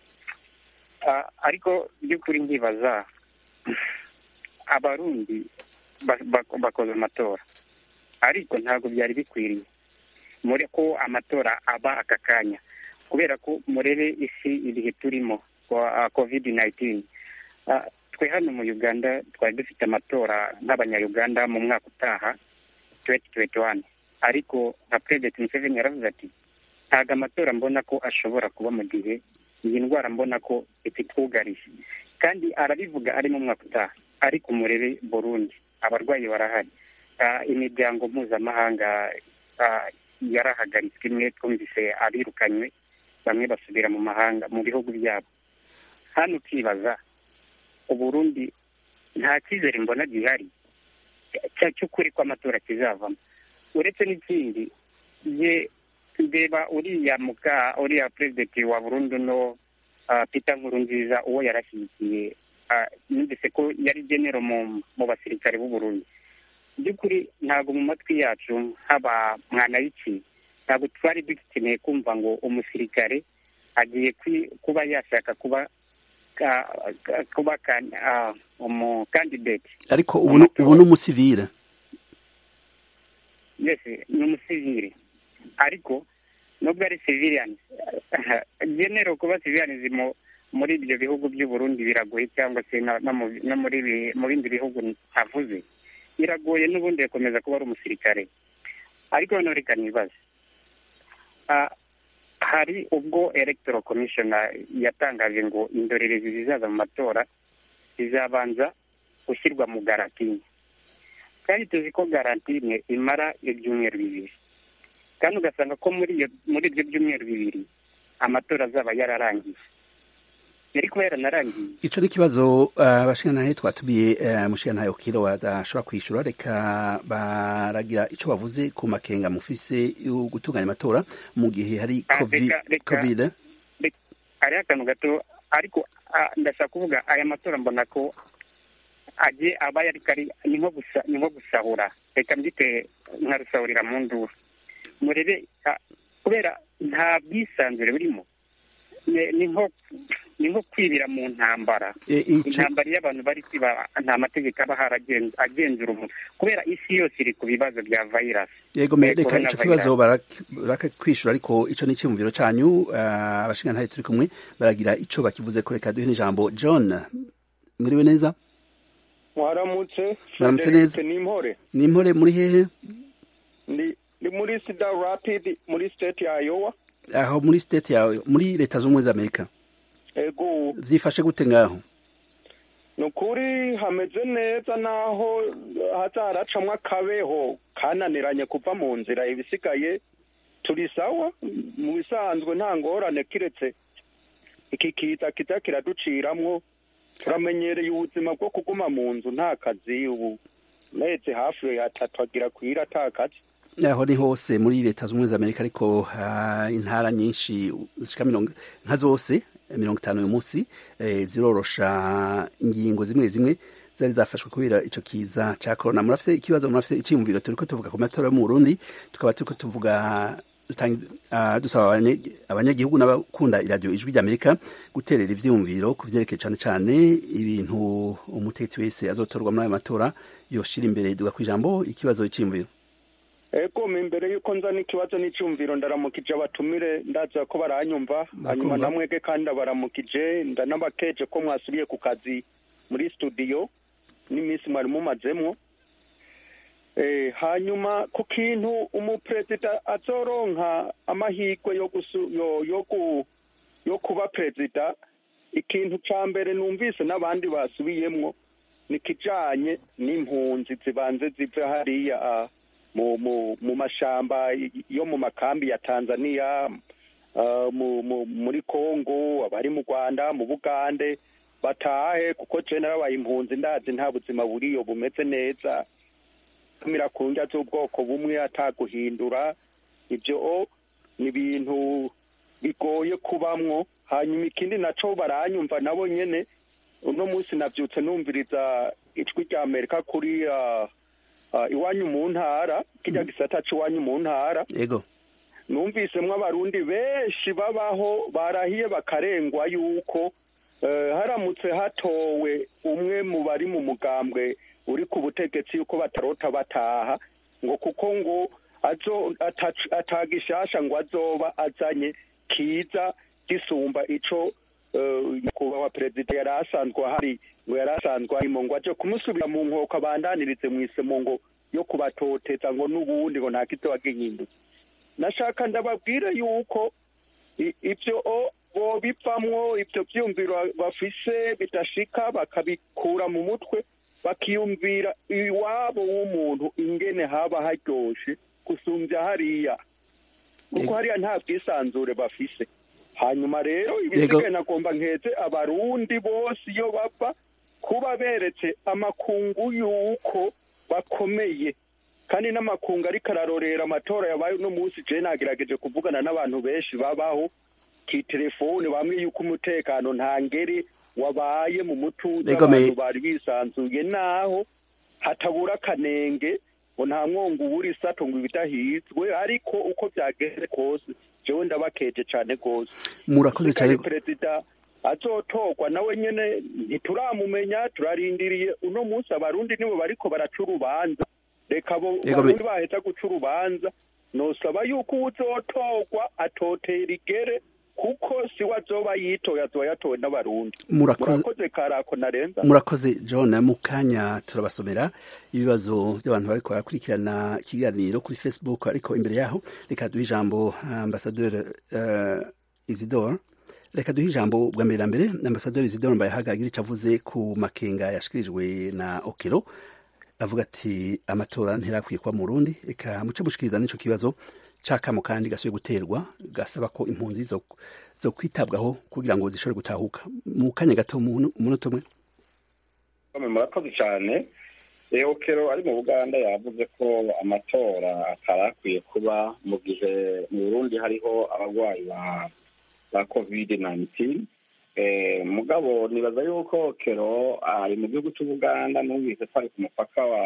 ariko by'ukuri ndibaza abarundi bakoze amatora ariko ntabwo byari bikwiriye muri ko amatora aba aka kanya kubera ko murebe isi ibihe turimo covid 19 twe hano mu uganda twari dufite amatora nk'abanyayuganda mu mwaka utaha 2021 ariko nka president museveni yaravuze ati ntabwo amatora mbona ko ashobora kuba mu gihe iyi ndwara mbona ko ititwugarije kandi arabivuga ari mu mwaka utaha ariko murebe burundi abarwayi barahari imiryango mpuzamahanga yarahagaritswe imwe twumvise abirukanywe bamwe basubira mu mahanga mu bihugu byabo hano ukibaza uburundi nta cyizere mbona gihari cy'ukuri ko amatora kizavamo uretse n'ikindi ye ndeba uriya muka uriya perezidenti wa burundu no peter nkurunziza uwo yarashyigikiye numvise ko yari genero mu basirikare b'uburundi by'ukuri ntabwo mu matwi yacu haba mwana y'iki ntabwo twari dukeneye kumva ngo umusirikare agiye kuba yashaka kuba kuba umukandidate ariko ubu ni umusivire yesi ni umusivire ariko nubwo ari civilian genero kuba civilian muri ibyo bihugu by'uburundi biragoye cyangwa se no mu bindi bihugu ntavuze biragoye n'ubundi yakomeza kuba ari umusirikare ariko noneho reka nibaze hari ubwo electoral commission yatangaje ngo indorerezi zizaza mu matora zizabanza gushyirwa mu garantine kandi tuzi ko garantine imara ibyumweru bibiri kandi ugasanga ko muri ibyo byumweru bibiri amatora azaba yararangiye yari kuba yaranarangiye ico ni ikibazo abashingantahe twatumiye umushingantahe ukiro badashobora kwishyura reka baragira ico bavuze ku makenga mufise yo gutunganya amatora mu gihe hari covid hariho akantu gato ariko ndashaka kuvuga aya matora mbona ko agiye aba yari kari ni nko gusahura reka mbyite nka rusahurira mu nduru murebe kubera nta bwisanzure burimo ni nko ni nko kwibira mu ntambara intambara iyo abantu bari kwiba nta mategeko aba agenzura umuntu kubera isi yose iri ku bibazo bya vayirasi yego reka icyo kibazo barakwishyura ariko icyo ni icyumviro cyanyu abashingantahe turi kumwe baragira icyo bakivuze ko reka duhe n'ijambo john mwiriwe neza mwaramutse Mwaramutse neza. Frederick Nimpore ni impore muri hehe ndi ndi muri Cedar Rapid muri state ya Iowa aho muri state yawe muri leta z'ubumwe z'amerika ego vyifashe gute ngaho ni ukuri hameze neza naho haza haracamwo akabeho kananiranye kuva mu nzira ibisigaye turi sawa mu bisanzwe nta ngorane kiretse iki kiza kiza kiraduciramwo turamenyereye ubuzima bwo kuguma mu nzu nta kazi ubu mezi hafi atatu agira kwira ata kazi aho ni hose muri leta z'ubumwe z'amerika ariko ah, intara nyinshi zishika mirongo nka zose eh, mirongo itanu uyu munsi eh, zirorosha ingingo zimwe zimwe zari zafashwe kubera ico kiza ca corona murafise ikibazo murafise iciyumviro turiko tuvuga ku matora yo mu burundi tukaba turiko tuvuga dutangi- ah, dusaba abanye- abanyagihugu n'abakunda iradiyo ijwi ry'amerika guterera ivyiyumviro ku vyerekeye cane cane ibintu umutetsi wese azotorwa muri ayo matora yoshira imbere duga kw'ijambo ikibazo iciyumviro ego mu imbere y'uko nza n'ikibazo n'icyumviro ndaramukije abatumire ndaza ko baranyumva hanyuma namwege kandi ndabaramukije ndanabakeje ko mwasubiye ku kazi muri studio n'iminsi mwari mumazemwo Eh, hanyuma ku kintu umuperezida azoronka amahirwe yo gusu yo yo ku yo kuba perezida ikintu ca mbere numvise n'abandi basubiyemwo ni kijanye n'impunzi zibanze zive hariya ah, mu mu mu mashamba yo mu makambi ya Tanzania ah, mu, mu, muri Kongo abari mu Rwanda mu Bugande batahe kuko je narabaye impunzi ndazi nta buzima buriyo bumeze neza kumira ku ndya z'ubwoko bumwe ataguhindura ibyo ni ibintu bigoye kubamwo hanyuma ikindi naco baranyumva nabo nyene uno munsi navyutse numviriza ijwi rya amerika kuri ah, ah, iwanyu mu ntara kirya gisata c'iwanyu mu ntara yego numvisemwo abarundi benshi babaho barahiye bakarengwa yuko eh, haramutse hatowe umwe mu bari mu mugambwe uri ku butegetsi yuko batarota bataha ngo kuko ngo azo atac- atagishasha ngo azoba azanye kiza gisumba ico eh, nyakubahwa perezida yari asanzwe ahari ngo yari asanzwe arimo ngo aje kumusubira mu nkoko abandanirize mu isemo ngo yo kubatoteza ngo n'ubundi ngo nta kizoba gihindutse nashaka ndababwire yuko i- ivyo o- bobivamwo ivyo vyumviro bafise bidashika bakabikura mu mutwe bakiyumvira iwabo w'umuntu ingene haba haryoshe gusumvya hariya kuko hariya nta bwisanzure bafise hanyuma rero ibisigaye nagomba nkeze abarundi bose iyo bava kuba beretse amakungu yuko bakomeye kandi n'amakungu ariko ararorera amatora yabaye uno munsi je nagerageje kuvugana n'abantu benshi babaho kitelefone bamwe yuko umutekano nta ngeri wabaye mu mutuzo Ego me- abantu bari bisanzuye naho hatabura akanenge ngo nta mwongo ubura isato ngo ibidahizwe ariko uko byageze kose jewe ndabakeje cane rwose murakoze cyane Usigaye perezida azotorwa nawe nyene ntituramumenya turarindiriye uno munsi abarundi nibo bariko baraca urubanza reka abo Yego, me- barundi baheza guca urubanza nosaba yuko uwuzotorwa atotera igere kuko siwe azoba yitoye azoba yatowe n'abarundi Murakoze- murakoze karako narenza murakoze john mu kanya turabasomera ibibazo by'abantu bariko barakurikirana ikiganiro kuri facebook ariko imbere yaho reka duhe ijambo ambasaderi uh, isidore reka duhe ijambo bwa mbere na mbere ambasaderi isidore mbayahaga agira icyo avuze ku makenga yashikirijwe na okero avuga ati amatora ntirakwiye kuba mu rundi reka muce mushikiriza n'ico kibazo cakamo kandi gasubiye guterwa gasaba ko impunzi zo, zo kwitabwaho kugira ngo zishobore gutahuka mu kanya gato mu munota umwe Bamwe murakoze cyane eokero ari mu buganda yavuze ko amatora atarakwiye kuba mu gihe mu burundi hariho abarwayi ba ba covid 19 eh, mugabo nibaza yuko okero ari mu gihugu cy'ubuganda numvise ko ari ku mupaka wa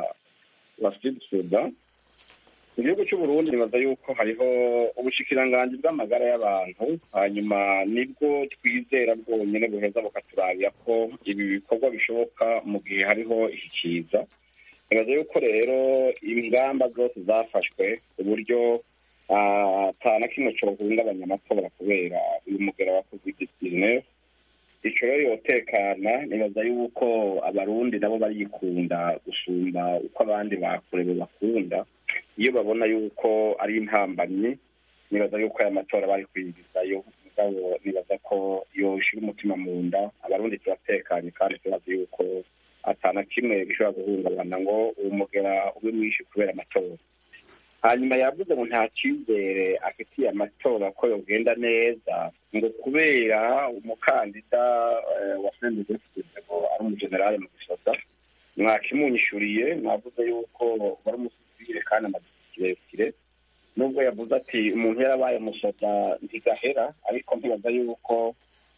wa sud sudan mu gihugu cy'uburundi nibaza yuko hariho ubushikiranganji bw'amagara y'abantu hanyuma nibwo twizera bwonyine buheza bukaturabira ko ibi bikorwa bishoboka mu gihe hariho iki kiza nibaza yuko rero ingamba zose zafashwe ku buryo ata na kimwe cohungabanya amatora kubera uyu mugera wa covid 19 icyo rero yotekana nibaza yuko abarundi nabo barikunda gusumba uko abandi bakure bakunda iyo babona yuko ari intambamyi nibaza yuko aya matora bari kwigizayo mugabo nibaza ko yoshira umutima mu nda abarundi turatekanye kandi turazi yuko atana kimwe gishobora guhungabana ngo umugera ube mwinshi kubera amatora hanyuma yavuze ngo nta cyizere afitiye amatora ko yogenda neza ngo kubera umukandida wa sendegefide ngo ari umugenerale mu gisoda mwakimunyishuriye mwavuze yuko wari umusivire kandi amaze kirekire nubwo yavuze ati umuntu yarabaye umusoda ntigahera ariko ntibaza yuko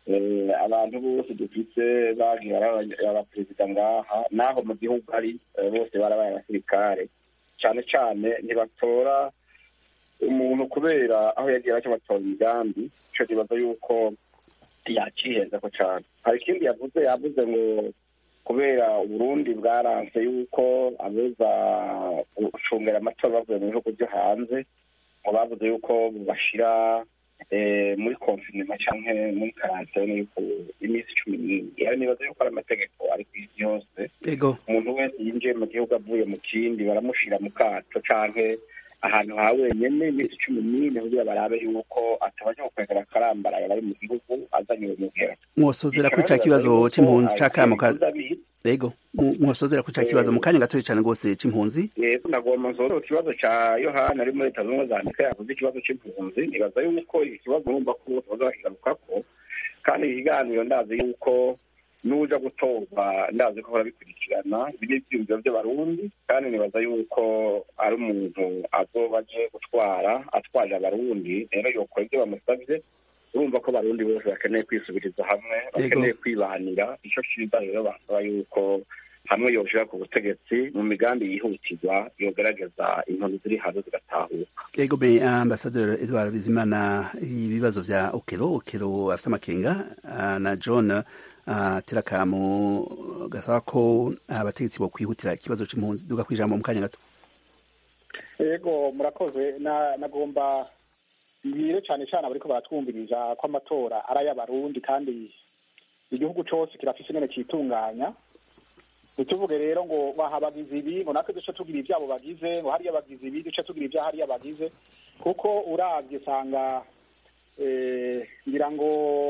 abantu bose dufite bagiye abaperezida ngaha naho mu gihugu ari bose barabaye abasirikare cyane cyane ntibatora umuntu kubera aho yagiye bacyo batora imigambi icyo kibazo yuko yakiheza ko cyane hari ikindi yavuze yavuze ngo kubera uburundi bwaranze yuko abeza gucungera amatora bavuye mu bihugu byo hanze ngo bavuze yuko bashyira muri konfinema cyangwa muri karantene yuko iminsi cumi n'ine rero nibaza yuko ari amategeko ari ku isi yose umuntu wese yinjiye mu gihugu avuye mu kindi baramushyira mu kato cyangwa ahantu ha wenyine iminsi cumi n'ine kugira barabe yuko atabajya gukwegera akarambaraye bari mu gihugu azanye uwo muhera mwosozera kuri cya kibazo c'impunzi c'akamo Ego, mwosozera kuri cya kibazo mu kanya gatoya cyane rwose c'impunzi yego nagomba nzoro ikibazo ca yohana ari muri leta zunze za amerika yavuze ikibazo c'impunzi nibaza yuko iki kibazo urumva ko bose baza bakigarukako kandi ikiganiro ndazi yuko n'uja gutorwa ndazi ko barabikurikirana ibi ni ivyiyumviro vy'abarundi kandi nibaza yuko ari umuntu azoba aje gutwara atwaje abarundi rero yokora ivyo bamusavye urumva ko abarundi bose bakeneye kwisubiriza hamwe bakeneye kwibanira ico ciza rero basaba yuko hamwe yoshira ku butegetsi mu migambi yihutirwa yogerageza inkono ziri hanze zigatahuka yego be ambasaderi edward bizimana ibibazo vya okero okero afite amakenga na john terakamu gasaba ko abategetsi bo kwihutira ikibazo c'impunzi duga kwijambo mu kanya gato yego murakoze nagomba bibire cyane cyane abariko baratwumviriza ko amatora ari ay'abarundi kandi igihugu cose kirafise ingene citunganya ntituvuge rero ngo baha abagizi ibi ngo natwe duce tugira ivyabo bagize ngo hariya bagize ibi duce tugira ivya hariya bagize kuko uravye usanga ngira ngo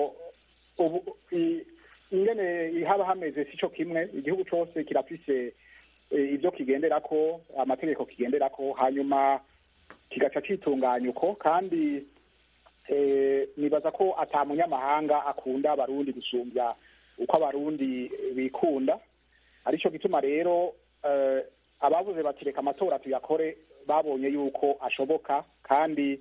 ubu ingene haba hameze sico kimwe igihugu cose kirafise ibyo kigenderako amategeko kigenderako hanyuma kigaca citunganya uko kandi nibaza ko ata munyamahanga akunda abarundi gusumbya uko abarundi bikunda aricyo gituma rero abavuze bati reka amatora tuyakore babonye yuko ashoboka kandi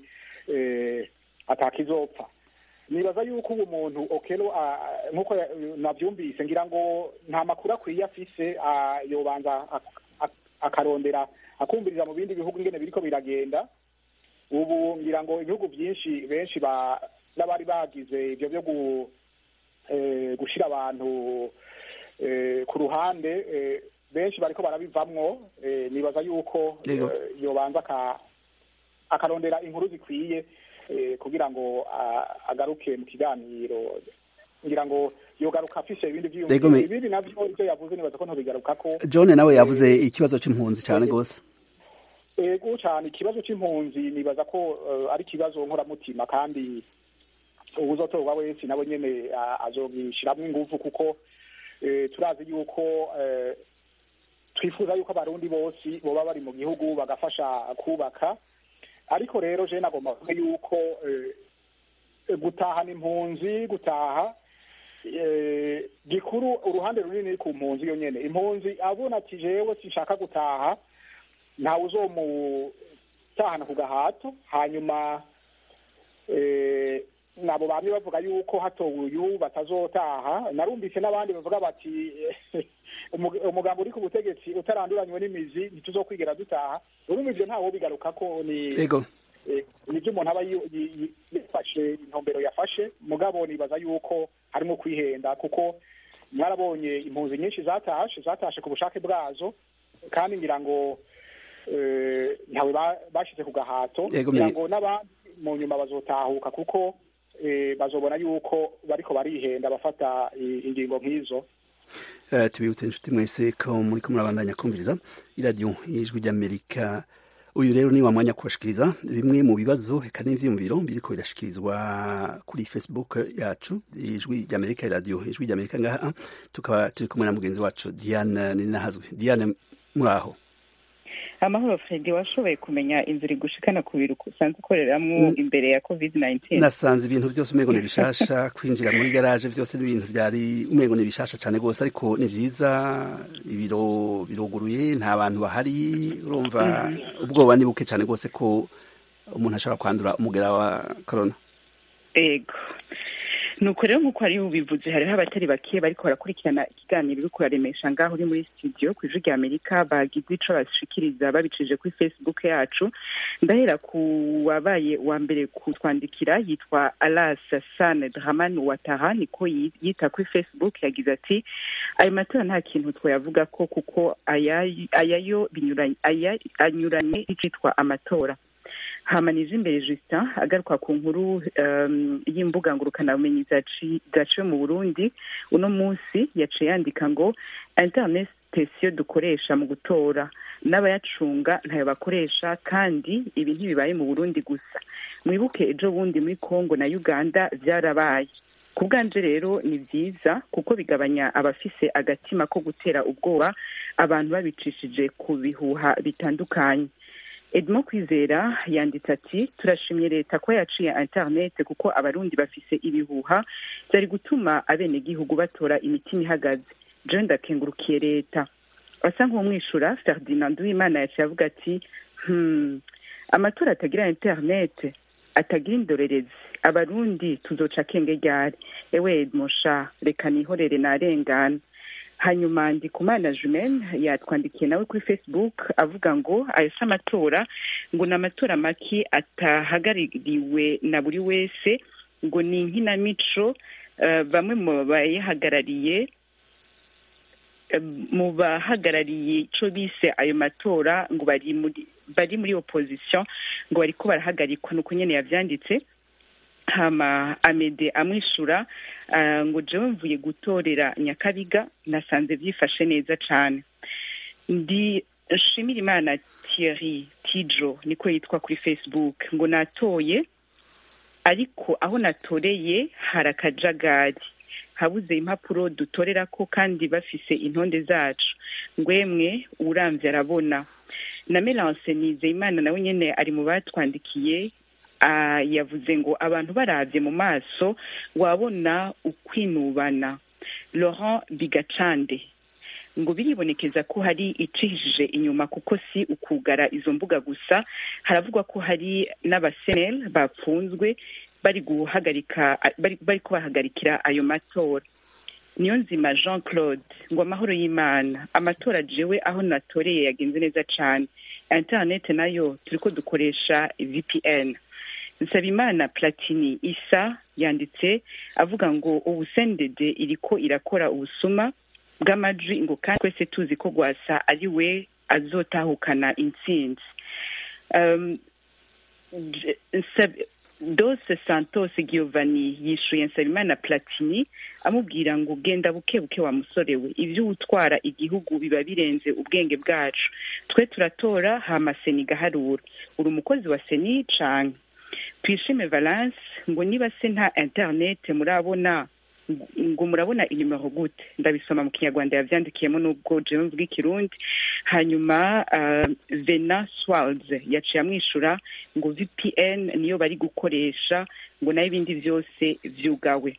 atakizopfa nibaza yuko ubu muntu okero nk'uko nabyumvise ngira ngo nta makuru akwiye afise yobanza akarondera akumviriza mu bindi bihugu ingene biriko biragenda ubu ngira ngo ibihugu byinshi benshi n'abari bagize ibyo byo gushyira abantu ku ruhande benshi bariko barabivamwo nibaza yuko yobanza akarondera inkuru zikwiye kugira ngo agaruke mu kiganiro ngira ngo yogaruka afise ibindi vyiyumviro ibindi navyo ivyo yavuze nibaza ko ntobigarukako john nawe yavuze ikibazo c'impunzi cane gose ego cyane ikibazo c'impunzi nibaza ko ari ikibazo nkoramutima kandi uwuzotorwa wese nawe nyene azogishiramwo inguvu kuko turazi yuko twifuza yuko abarundi bose boba bari mu gihugu bagafasha kubaka ariko rero je nagomba kuvuga yuko gutahana impunzi gutaha gikuru uruhande runini ku mpunzi yo nyene impunzi abona ati jewe sinshaka gutaha ntawe uzomutahana ku gahato hanyuma nabo bamwe bavuga yuko hatowe uyu batazotaha narumvise n'abandi bavuga bati umugambo uri ku butegetsi utaranduranywe n'imizi ntituzokwigera dutaha urumva ivyo ntawo bigaruka ko ni nibyo umuntu aba yafashe intumbero yafashe mugabo nibaza yuko harimo kwihenda kuko mwarabonye impunzi nyinshi zatashe zatashe ku bushake bwazo kandi ngira ngo ntawe bashize ku gahato ngira ngo n'abandi mu nyuma bazotahuka kuko eh, bazobona yuko bariko barihenda bafata i- ingingo nk'izo Eh, tubibutse inshuti mwese ko muri ko murabandanya kumviriza iradiyo y'ijwi ry'amerika uyu rero ni wa mwanya kubashikiriza bimwe mu bibazo eka n'ivyiyumviro biriko birashikirizwa kuri facebook yacu ijwi ry'amerika iradiyo ijwi ry'amerika ngaha tukaba turi kumwe na mugenzi wacu diane ninahazwe diane muraho amahoro fredi washoboye kumenya inzira igushikana ku biro usanzwe ukoreramwo imbere ya covid 19 nasanze ibintu byose umengo ni bishasha kwinjira muri garaje byose n'ibintu byari umengo ni bishasha cyane rwose ariko ni vyiza ibiro biruguruye nta bantu bahari urumva ubwoba ni buke cyane rwose ko umuntu ashobora kwandura umugera wa corona ego nuko rero nk'uko hari ubivuze hariho abatari bake bariko barakurikirana ikiganiro uri kuraremesha ngaho uri muri studio ku ijwi rya amerika bagize ico bashikiriza babicishije kuri facebook yacu ndahera ku wabaye wa mbere kutwandikira yitwa alas san draman wataha niko yi- yita kuri facebook yagize ati ayo matora nta kintu twayavuga ko kuko aya- ayayo binyuranye aya- anyuranye n'icitwa amatora hamanije imbere justin agaruka ku nkuru um, y'imbuga ngurukanabumenyi zaci- zaciwe mu burundi uno munsi yaciye yandika ngo internet sitesiyo dukoresha mu gutora n'abayacunga ntayo bakoresha kandi ibi ntibibaye mu burundi gusa mwibuke ejo bundi muri congo na uganda byarabaye ku bwanje rero ni byiza kuko bigabanya abafise agatima ko gutera ubwoba abantu babicishije ku bihuha bitandukanye edmo kwizera yanditse ati turashimye leta ko yaciye internet kuko abarundi bafise ibihuha byari gutuma abenegihugu batora imitima ihagaze jewe ndakengurukiye leta asa nk'umwishura ferdinand uwimana yaciye avuga ati hmm, amatora atagira internet atagira indorerezi abarundi tuzoca akenge ryari ewe edmo sha reka nihorere narengana hanyuma ndikumana jumen yatwandikiye nawe kuri facebook avuga ngo ayo si amatora ngo ni amatora make atahagarariwe na buri wese ngo ni inkinamico eh, bamwe mu bayahagarariye eh, mu bahagarariye ico bise ayo matora ngo bari muri bari muri opposition ngo bariko barahagarikwa nuko nyene yavyanditse hama amede amwishura ah, ngo jewe mvuye gutorera nyakabiga nasanze byifashe neza cane ndi shimira imana thierry tijo niko yitwa kuri facebook ngo natoye ariko aho natoreye hari akajagari habuze impapuro dutorera ko kandi bafise intonde zacu ngwemwe uramvye arabona na melance nizeyimana nawe nyene ari mu batwandikiye ah, yavuze ngo abantu baravye mu maso wabona ukwinubana laurent bigacande ngo biribonekeza ko hari icihishije inyuma kuko si ukugara izo mbuga gusa haravugwa ko hari n'abasenel bapfunzwe bari guhagarika bari bari kubahagarikira ayo matora niyo nzima jean claude ngo amahoro y'imana amatora jewe aho natoreye yagenze neza cane internet nayo turiko dukoresha vpn nsabimana platini isa yanditse avuga ngo ubu sendede iriko irakora ubusuma bw'amajwi ngo kandi twese tuzi ko rwasa ari we azotahukana intsinzi um, J- Nsab- dose santos giovanni yishuye nsabimana platini amubwira ngo genda buke buke wa musore we ibyo utwara igihugu biba birenze ubwenge bwacu twe turatora hama seni igaharura uri umukozi wa seni canke twishime valence ngo niba se nta internet murabona ngo murabona inimero gute ndabisoma mu kinyarwanda yavyandikiyemo n'ubwo jewe mvuga ikirundi hanyuma uh, vena swalds yaciye amwishura ngo vpn niyo bari gukoresha ngo nayo ibindi vyose vyugawe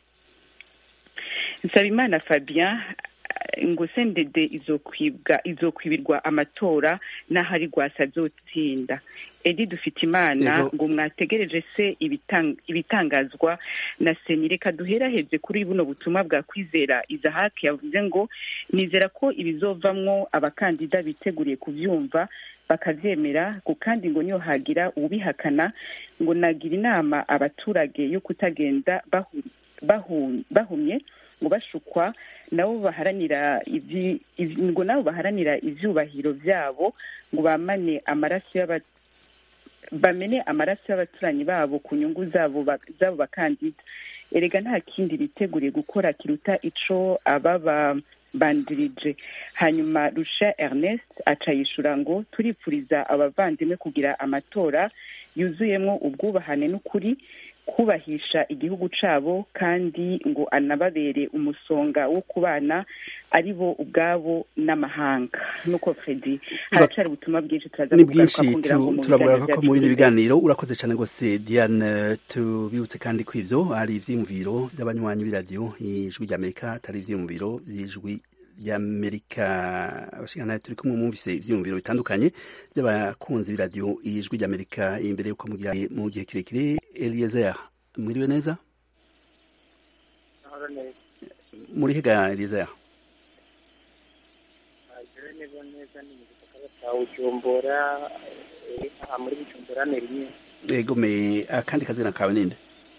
nsabimana fabien eh, ngo sendede izokwibwa izokwibirwa amatora n'ahari rwasa azotsinda edi dufite imana Yego. ngo mwategereje se ibitang- ibitangazwa na seni reka duheraheze kuri buno butumwa bwa kwizera izahaki yavuze ngo nizera ko ibizovamwo abakandida biteguriye kuvyumva bakavyemera ngo kandi ngo niyo hagira uwubihakana ngo nagira inama abaturage yo kutagenda bahu- bahu- bahumye ngo bashukwa nabo baharanira ivyi- ivy- ngo nabo baharanira ivyubahiro vyabo ngo bamane amaraso y'aba bamene amaraso y'abaturanyi babo ku nyungu zabo ba- z'abo bakandida erega nta kindi biteguriye gukora kiruta ico ababa bandirije hanyuma rusha ernest aca yishura ngo turipfuriza abavandimwe kugira amatora yuzuyemwo ubwubahane n'ukuri kubahisha igihugu cabo kandi ngo anababere umusonga wo kubana ari bo ubwabo n'amahanga nuko fredi haracari ubutumwa bwinshi turaza ni kugaruka bwinshi kugira ngo tu- mu turavuga biganiro ko mu bindi byacu biganiro urakoze cyane rwose diane tubibutse kandi ko ivyo ari ivyiyumviro vy'abanywanyi b'iradiyo ijwi ry'amerika atari ivyiyumviro vy'ijwi ry'amerika abashinganaye turi kumwe mwumvise ivyiyumviro bitandukanye vy'abakunzi b'iradiyo ijwi ry'amerika imbere yuko mugira mu gihe kirekire eliezer mwiriwe neza muri hega eliezer neza neza ni mu gisagara cya bujumbura eh, aha muri bujumbura ni rimwe egome akandi kazina kawe ninde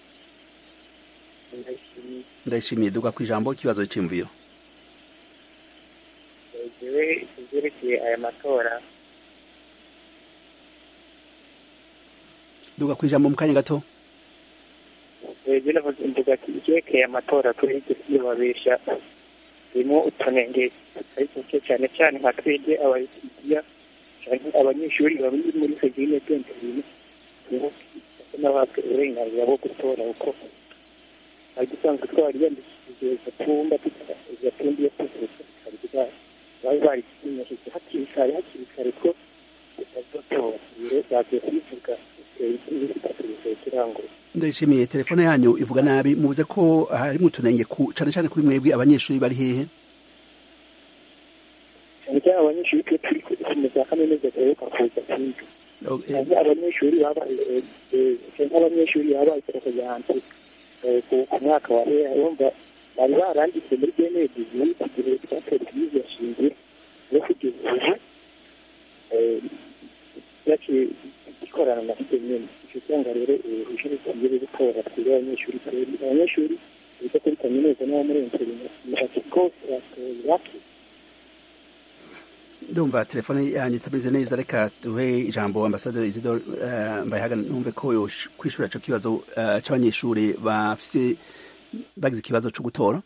ndashimiye ndayishimiye duga ku ijambo ikibazo c'imviro jewe ivyerekeye aya matora duga ku ijambo mu kanya gato jewe navuze mvuga ati ivyerekeye amatora kuri iryo siyo babesha birimo utunenge tutari duke cyane cyane nka twebwe abayisigiya cyane abanyeshuri bari muri segine bwenge bintu niho n'abatwe uburenganzira bwo gutora kuko hari dusanzwe twari yandikishije gatumba gatumba iyo tuvuze hari bwa bari barisinyashije hakiri kare hakiri kare ko tutazotora rero bagiye kubivuga kirango ndayishimiye telefone yanyu ivuga nabi muvuze ko harimo utunenge ku cane cane kuri mwebwe abanyeshuri bari hehe cyane cyane abanyeshuri twe turi mu za kaminuza duheruka kuza kwiga cyane abanyeshuri babaye cyane abanyeshuri babaye porogaramu ku mwaka wa hera urumva bari baranditse muri benedi muri iki gihe twatora ibyiza shingiro no kugeza ubu yaciye ikorana na byo nyine icyo usanga rero uruhushya rugiye gutora twebwe abanyeshuri twebwe abanyeshuri biga kuri kaminuza n'abo muri interineti rwose batoye bake ndumva telefone yanyu itameze neza reka duhe ijambo ambasaderi isidore uh, mbayahaga numve ko yosh- kwishura ico kibazo uh, c'abanyeshuri bafise bagize ikibazo co gutora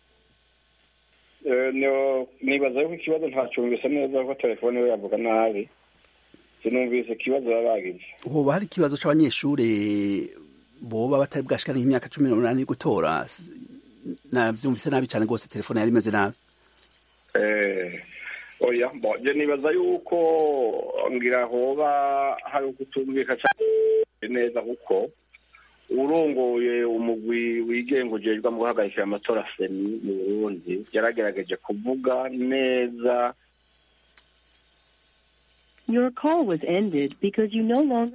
Eh, no- nibaza yuko ikibazo ntacyumvise neza kuko telefone we yavuga nabi sinumvise ikibazo baba bagize hoba hari ikibazo c'abanyeshuri boba batari bwashikana nk'imyaka cumi n'umunani yo gutora S- navyumvise nabi cane rwose telefone yari imeze nabi Eh, oya bo je nibaza yuko ngira hoba hari ukutumvika cyane neza kuko urongoye umugwi wigenga ujejwe mu guhagarikira amatora seni mu burundi yaragerageje kuvuga neza Your call was ended because you no longer.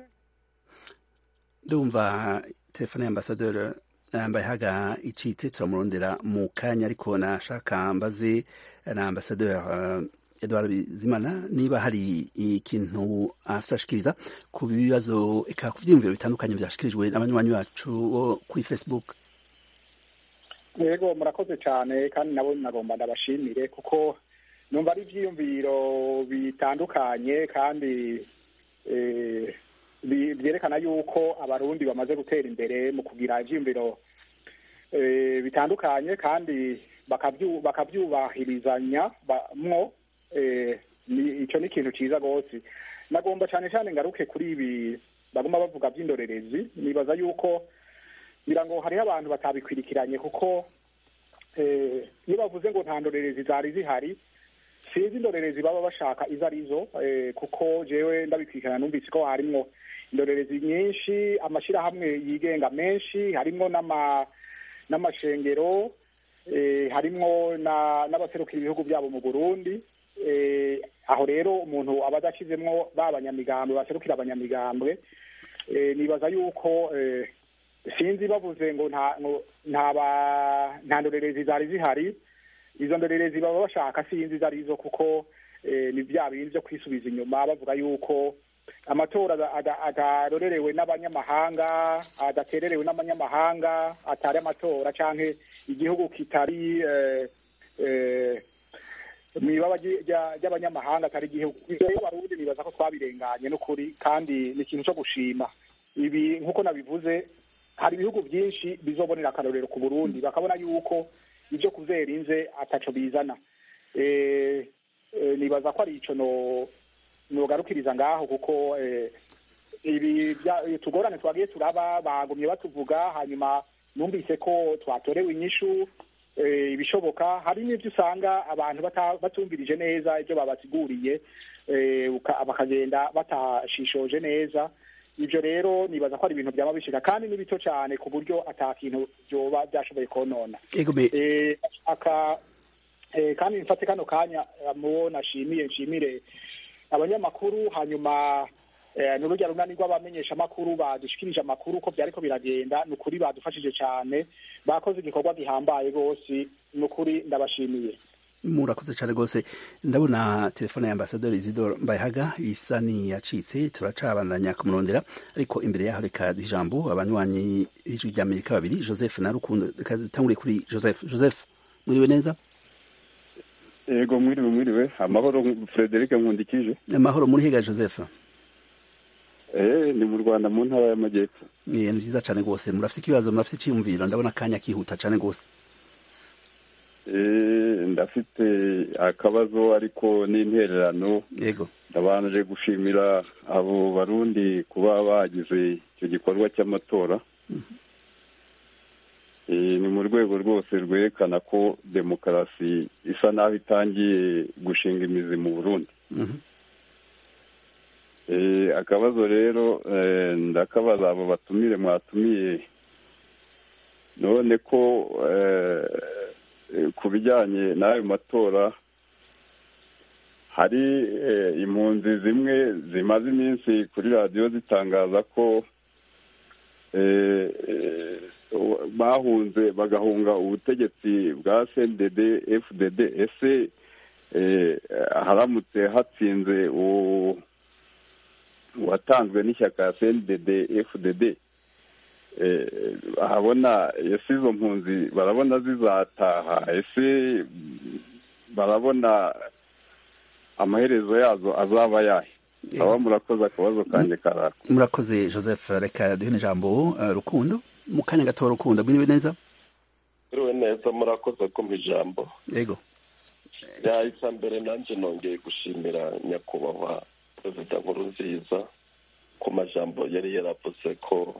ndumva telefone ya ambasaderi mbayahaga icitse turamurondera mu kanya ariko nashaka mbaze na ambasaderi uh, edward bizimana niba hari ikintu afise ashikiriza ku bibazo eka ku vyiyumviro bitandukanye vyashikirijwe n'abanywanyi bacu bo kuri facebook yego murakoze cyane kandi nabo nagomba ndabashimire kuko numva ari ibyiyumviro bitandukanye kandi eh, bi- byerekana yuko abarundi bamaze gutera imbere mu kugira ibyiyumviro eh, bitandukanye kandi bakabyu- bakabyubahirizanya ba- mwo eh, ni- icyo ni ikintu cyiza rwose nagomba cyane cyane ngaruke kuri ibi baguma bavuga by'indorerezi nibaza yuko ngira ngo hariho abantu batabikwirikiranye kuko eh, iyo bavuze ngo nta ndorerezi zari zihari sinzi indorerezi baba bashaka izo arizo eh, kuko jewe ndabikwirikirana numvise ko harimwo indorerezi nyinshi amashyirahamwe yigenga menshi harimwo n'ama n'amashengero eh, harimwo na- n'abaserukira ibihugu byabo mu burundi eh, aho rero umuntu aba adashyizemwo ba banyamigambwe baserukira abanyamigambwe eh, nibaza yuko eh, sinzi bavuze ngo nta ngo nta ba- nta ndorerezi zari zihari izo ndorerezi baba bashaka sinzi izo arizo kuko eh, ni bya bindi byo kwisubiza inyuma bavuga yuko amatora ada- ada- adarorerewe n'abanyamahanga adatererewe n'abanyamahanga atari amatora canke igihugu kitari eh, eh, mu ibaba ry- rya- ry'abanyamahanga atari igihugu ivyo rero abarundi nibaza ko twabirenganye n'ukuri kandi ni ikintu cyo gushima ibi nk'uko nabivuze hari ibihugu byinshi bizobonera akarorero ku burundi bakabona yuko ibyo kuzera inze ataco bizana Eh, eh, nibaza ko ari ico no nogarukiriza ngaho kuko eh, ibi bya- tugorane twagiye turaba bagumye batuvuga hanyuma numvise ko twatorewe inyishu eh, ibishoboka hari n'ibyo usanga abantu bata- batumvirije neza ibyo babasiguriye eh, uka- bakagenda batashishoje neza ibyo rero nibaza ko ari ibintu byaba bishika kandi ni bito cyane ku buryo ata kintu byoba byashoboye konona ego me eh, aka eh, kandi mfate kano kanya eh, mubo nashimiye nshimire abanyamakuru hanyuma eh, n'urujya runani rw'abamenyesha amakuru badushikirije amakuru ko byariko biragenda ni ukuri badufashije cyane bakoze igikorwa gihambaye rwose ni ukuri ndabashimiye murakoze cyane rwose ndabona telefone ya ambasaderi isidoro mbayahaga isa niyacitse turacabandanya kumurondera ariko imbere yaho reka duha ijambo abanywanyi b'ijwi rya amerika babiri joseph na rukundo reka dutangure kuri joseph joseph mwiriwe neza yego mwiriwe mwiriwe amahoro frederic nkundikije amahoro muri higa joseph eh ni mu rwanda mu ntara y'amajyepfo Eh, ni byiza cyane rwose murafite ikibazo murafite icyiyumviro ndabona akanya kihuta cyane rwose eh ndafite akabazo ariko n'intererano yego ndabanje gushimira abo barundi kuba bagize icyo gikorwa cy'amatora Eh, ni mu rwego rwose rwerekana ko demokarasi isa naho itangiye gushinga imizi mu burundi Mhm. Eh, akabazo rero eh, ndakabaza abo batumire mwatumiye none ko eh, eh, ku bijyanye n'ayo matora hari eh, impunzi zimwe zimaze iminsi kuri radiyo zitangaza ko eh, eh, bahunze bagahunga ubutegetsi bwa cndd fdd ese eh, haramutse hatsinze uwo watanzwe n'ishyaka cndd fdd eh, ahabona ese izo mpunzi barabona zizataha ese barabona amaherezo yazo azaba yahe aba murakoze akabazo kanjye karako murakoze joseph reka duhe ijambo eh, rukundo mu kanya gato rukundo mwiriwe neza Mwiriwe neza murakoze kumva ijambo yego yahise mbere nanjye nongeye gushimira nyakubahwa perezida nkuru nziza ku majambo yari yaravuze ko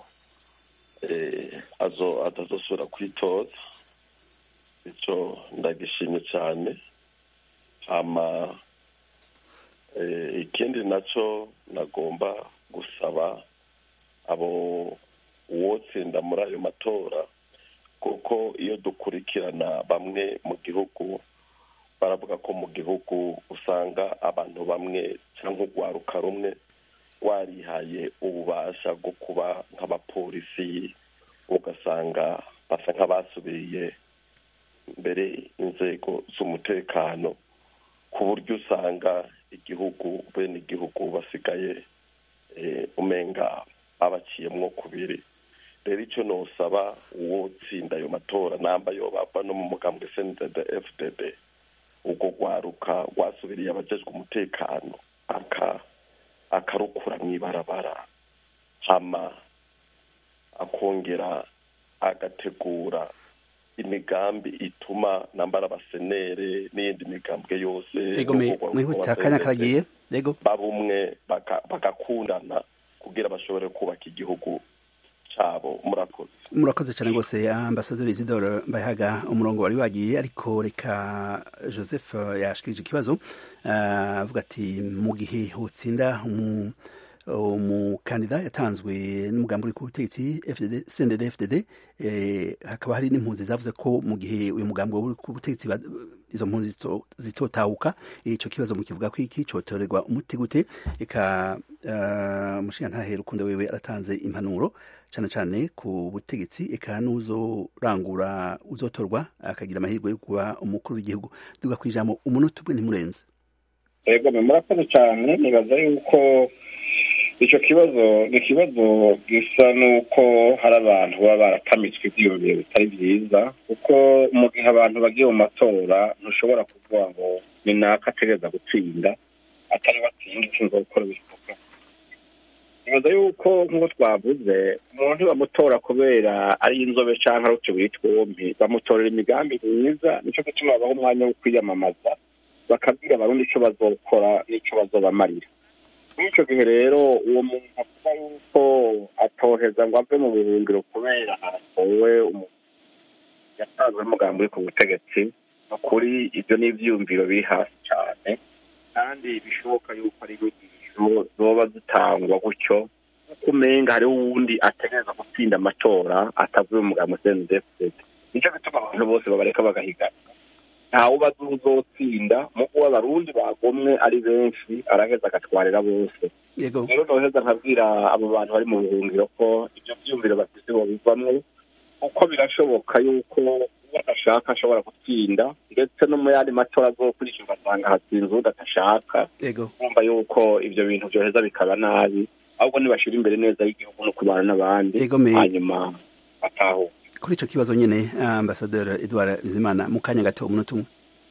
eh, azo atazosubira kwitoza icyo ndagishimye cyane hama eh, ikindi nacyo nagomba gusaba abo uwotsinda muri ayo matora kuko iyo dukurikirana bamwe mu gihugu baravuga ko mu gihugu usanga abantu bamwe cyangwa urwaruka rumwe warihaye ububasha bwo kuba nk'abapolisi ugasanga basa nk'abasubiye mbere inzego z'umutekano ku buryo usanga igihugu bene igihugu basigaye eh, umenga babaciyemwo kubiri rero icyo nosaba uwo tsinda ayo matora namba yo bava no mu mugambwe cndd fdd ubwo rwaruka rwasubiriye abajejwe umutekano aka akarukura mu ibarabara hama akongera agategura imigambi ituma nambara abasenere n'iyindi migambwe yose yego me- mwihute akanya karagiye yego babumwe baka- bagakundana kugira bashobore kubaka igihugu cyabo murakoze murakoze cyane rwose ambasaderi isidoro mbayahaga umurongo wari wagiye ariko reka joseph yashikirije ikibazo ah, avuga ati mu gihe hotsinda umu- umukandida yatanzwe n'umugambi uri ku butegetsi FDD cndd fdd eh, hakaba hari n'impunzi zavuze ko mu gihe uyu mugambi uri ku butegetsi ba- izo mpunzi zito- zitotahuka icyo kibazo mukivuga ko iki cotorerwa umuti gute reka uh, mushingantahe rukundo wewe aratanze impanuro cyane cyane ku butegetsi eka n'uzorangura uzotorwa akagira amahirwe yo kuba umukuru w'igihugu duga ku ijambo umunota umwe ntimurenze yego murakoze cyane nibaza yuko icyo kibazo ni ikibazo gisa n'uko hari abantu baba baratamitswe ibyiyumviro bitari byiza kuko mu gihe abantu bagiye mu matora ntushobora kuvuga ngo ni naka ategereza gutsinda atari watsinda ushinzwe gukora ibikorwa nibaza yuko nk'uko twavuze umuntu bamutora kubera ari inzobe cyangwa ari utubiri twombi bamutorera imigambi myiza nicyo gituma babaha umwanya wo kwiyamamaza bakabwira abarundi icyo bazokora n'icyo bazobamarira muri icyo gihe rero uwo muntu avuga yuko atoheza ngo ave mu buhungiro kubera hatowe umuntu yatanzwe n'umugambi uri ku butegetsi ni ukuri ibyo ni ibyiyumviro biri hasi cyane kandi bishoboka yuko ari inyigisho zoba zitangwa gutyo kuko umenga hariho uwundi ategereza gutsinda amatora atavuye mu mugambi cndfd nicyo gituma abantu bose babareka bagahigana ntawe uba azi uzotsinda mu kuba abarundi bagomwe ari benshi araheza agatwarira bose rero noheza nkabwira abo bantu bari mu buhungiro ko ibyo byiyumviro bafite bobivamwo kuko birashoboka yuko uwo adashaka ashobora gutsinda ndetse no mu yandi matora azokurikira ugasanga hatsinze uwo adashaka kumva yuko ibyo bintu byoheza bikaba nabi ahubwo nibashyira imbere neza y'igihugu no kubana n'abandi hanyuma batahuka kuri icyo kibazo nyine ambasaderi edouard bizimana mu kanya gato umunota umwe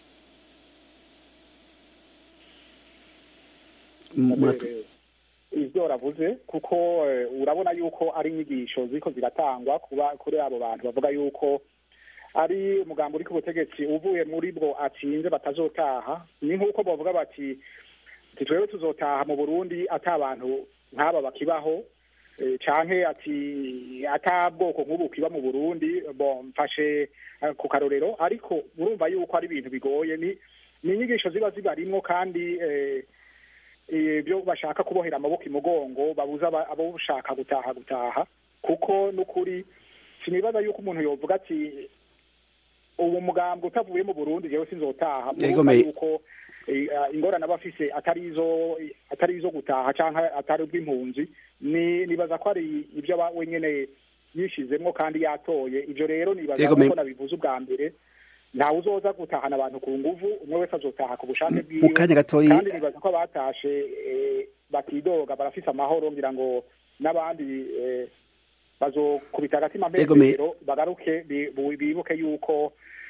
ibyo ravuze kuko urabona yuko ari inyigisho ziko ziratangwa kuba kuri abo bantu bavuga yuko ari umugambi uri ku butegetsi uvuye muri bwo atsinze batazotaha ni nk'uko bavuga bati twebwe tuzotaha mu burundi ata abantu nk'aba bakibaho canke ati ata bwoko nk'ubu kiba mu burundi bo mfashe ku karorero ariko urumva yuko ari ibintu bigoye ni ni inyigisho ziba zibarimwo kandi ibyo bashaka kubohera amaboko imugongo babuza abo ushaka gutaha gutaha kuko n'ukuri sinibaza yuko umuntu yovuga ati ubu mugambwe utavuye mu burundi jewe sinzotaha murumva yuko ingorane aba afise atari izo atari izo gutaha cyangwa atari ubw'impunzi ni nibaza ko ari ibyo aba wenyine yishizemwo kandi yatoye ibyo rero nibaza ko nabivuze ubwa mbere ntawe uzoza gutahana abantu ku nguvu umwe wese azotaha ku bushake bwiwe kandi nibaza ko abatashe batidoga barafise amahoro ngira ngo n'abandi bazokubita agatima mpembero bagaruke bibuke yuko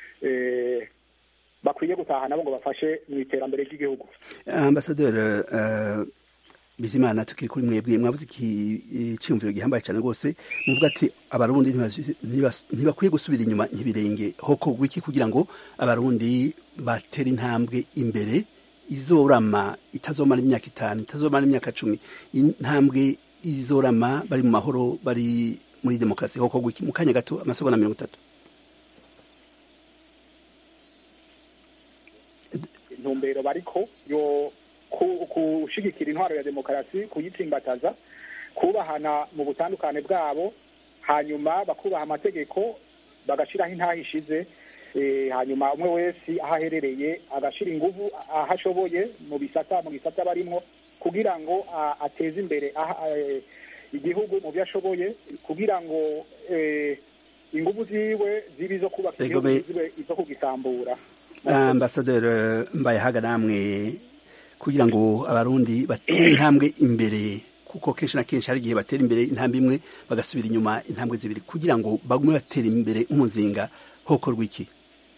bakwiye gutaha nabo ngo bafashe mu iterambere ry'igihugu ambasaderi bizimana tukiri kuri mwebwe mwavuze icyiyumviro gihambaye cyane rwose muvuga ati abarundi ntibakwiye gusubira inyuma ntibirenge hoko wiki kugira ngo abarundi batere intambwe imbere izorama itazomara imyaka itanu itazomara imyaka cumi intambwe izorama bari mu mahoro bari muri demokarasi hoko wiki mu kanya gato amasegonda mirongo itatu intumbero bariko yo gushigikira intwaro ya demokarasi kuyitsimbataza kubahana mu butandukane bwabo hanyuma bakubaha amategeko bagashyiraho intaha ishize hanyuma umwe wese aho aherereye agashyira ingufu aho ashoboye mu bisata mu gisata barimo kugira ngo ateze imbere igihugu mu byo ashoboye kugira ngo ingufu ziwe zibe izo kubaka igihugu zibe izo kugisambura ambasaderi mbayehaga namwe kugira ngo abarundi batere intambwe imbere kuko kenshi na kenshi hari igihe batera imbere intambwe imwe bagasubira inyuma intambwe zibiri kugira ngo bagume batera imbere umuzinga hokorwa iki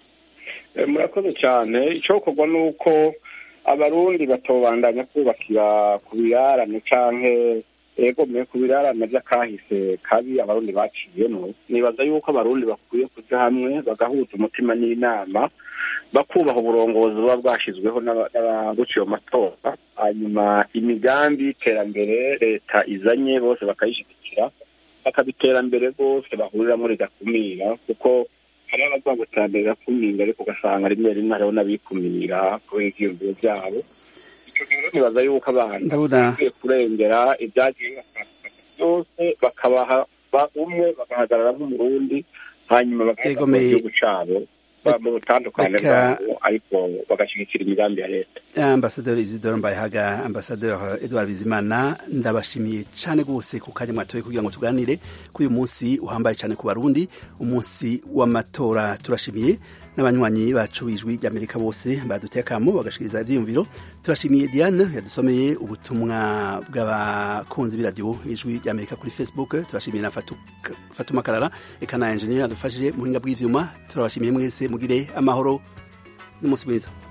murakoze cyane icyokorwa ni uko abarundi batobandanya kubakira ku birarane canke egomeye ku birarane by'akahise kabi abarundi baciyemo nibaza yuko abarundi bakwiye kuja hamwe bagahuza umutima n'inama bakubaha uburongozi buba bwashyizweho n'abaguciye amatora hanyuma imigambi y'iterambere leta izanye bose bakayishyigikira bakabiterambere rwose bahuriramo ridakumira kuko hari abavuga ngo iterambere rirakumira ariko ugasanga rimwe rimwe hariho n'abikumira kubera ivyiyumviro byabo icyo rero nibaza yuko abantu bakwiye kurengera ibyagiye bibatandukanya byose bakabaha umwe bagahagarara nk'umurundi hanyuma bakaza igihugu cabo mu butandukane bwabo ariko bagashyigikira imigambi ya leta ambasaderi isidore mbayehaga ambasaderi edouard bizimana ndabashimiye cyane rwose ku kanya mwatoye kugira ngo tuganire kuri uyu munsi uhambaye cyane ku barundi umunsi w'amatora turashimiye n'abanywanyi bacu b'ijwi ry'amerika bose baduteye akamo bagashikiriza ibyiyumviro turashimiye diane yadusomeye ubutumwa bw'abakunzi b'iradiyo ijwi ry'amerika kuri facebook turashimiye na fatuma karara reka na enjeniyeri yadufashije mu buhinga bw'ibyuma turabashimiye mwese mugire amahoro n'umunsi mwiza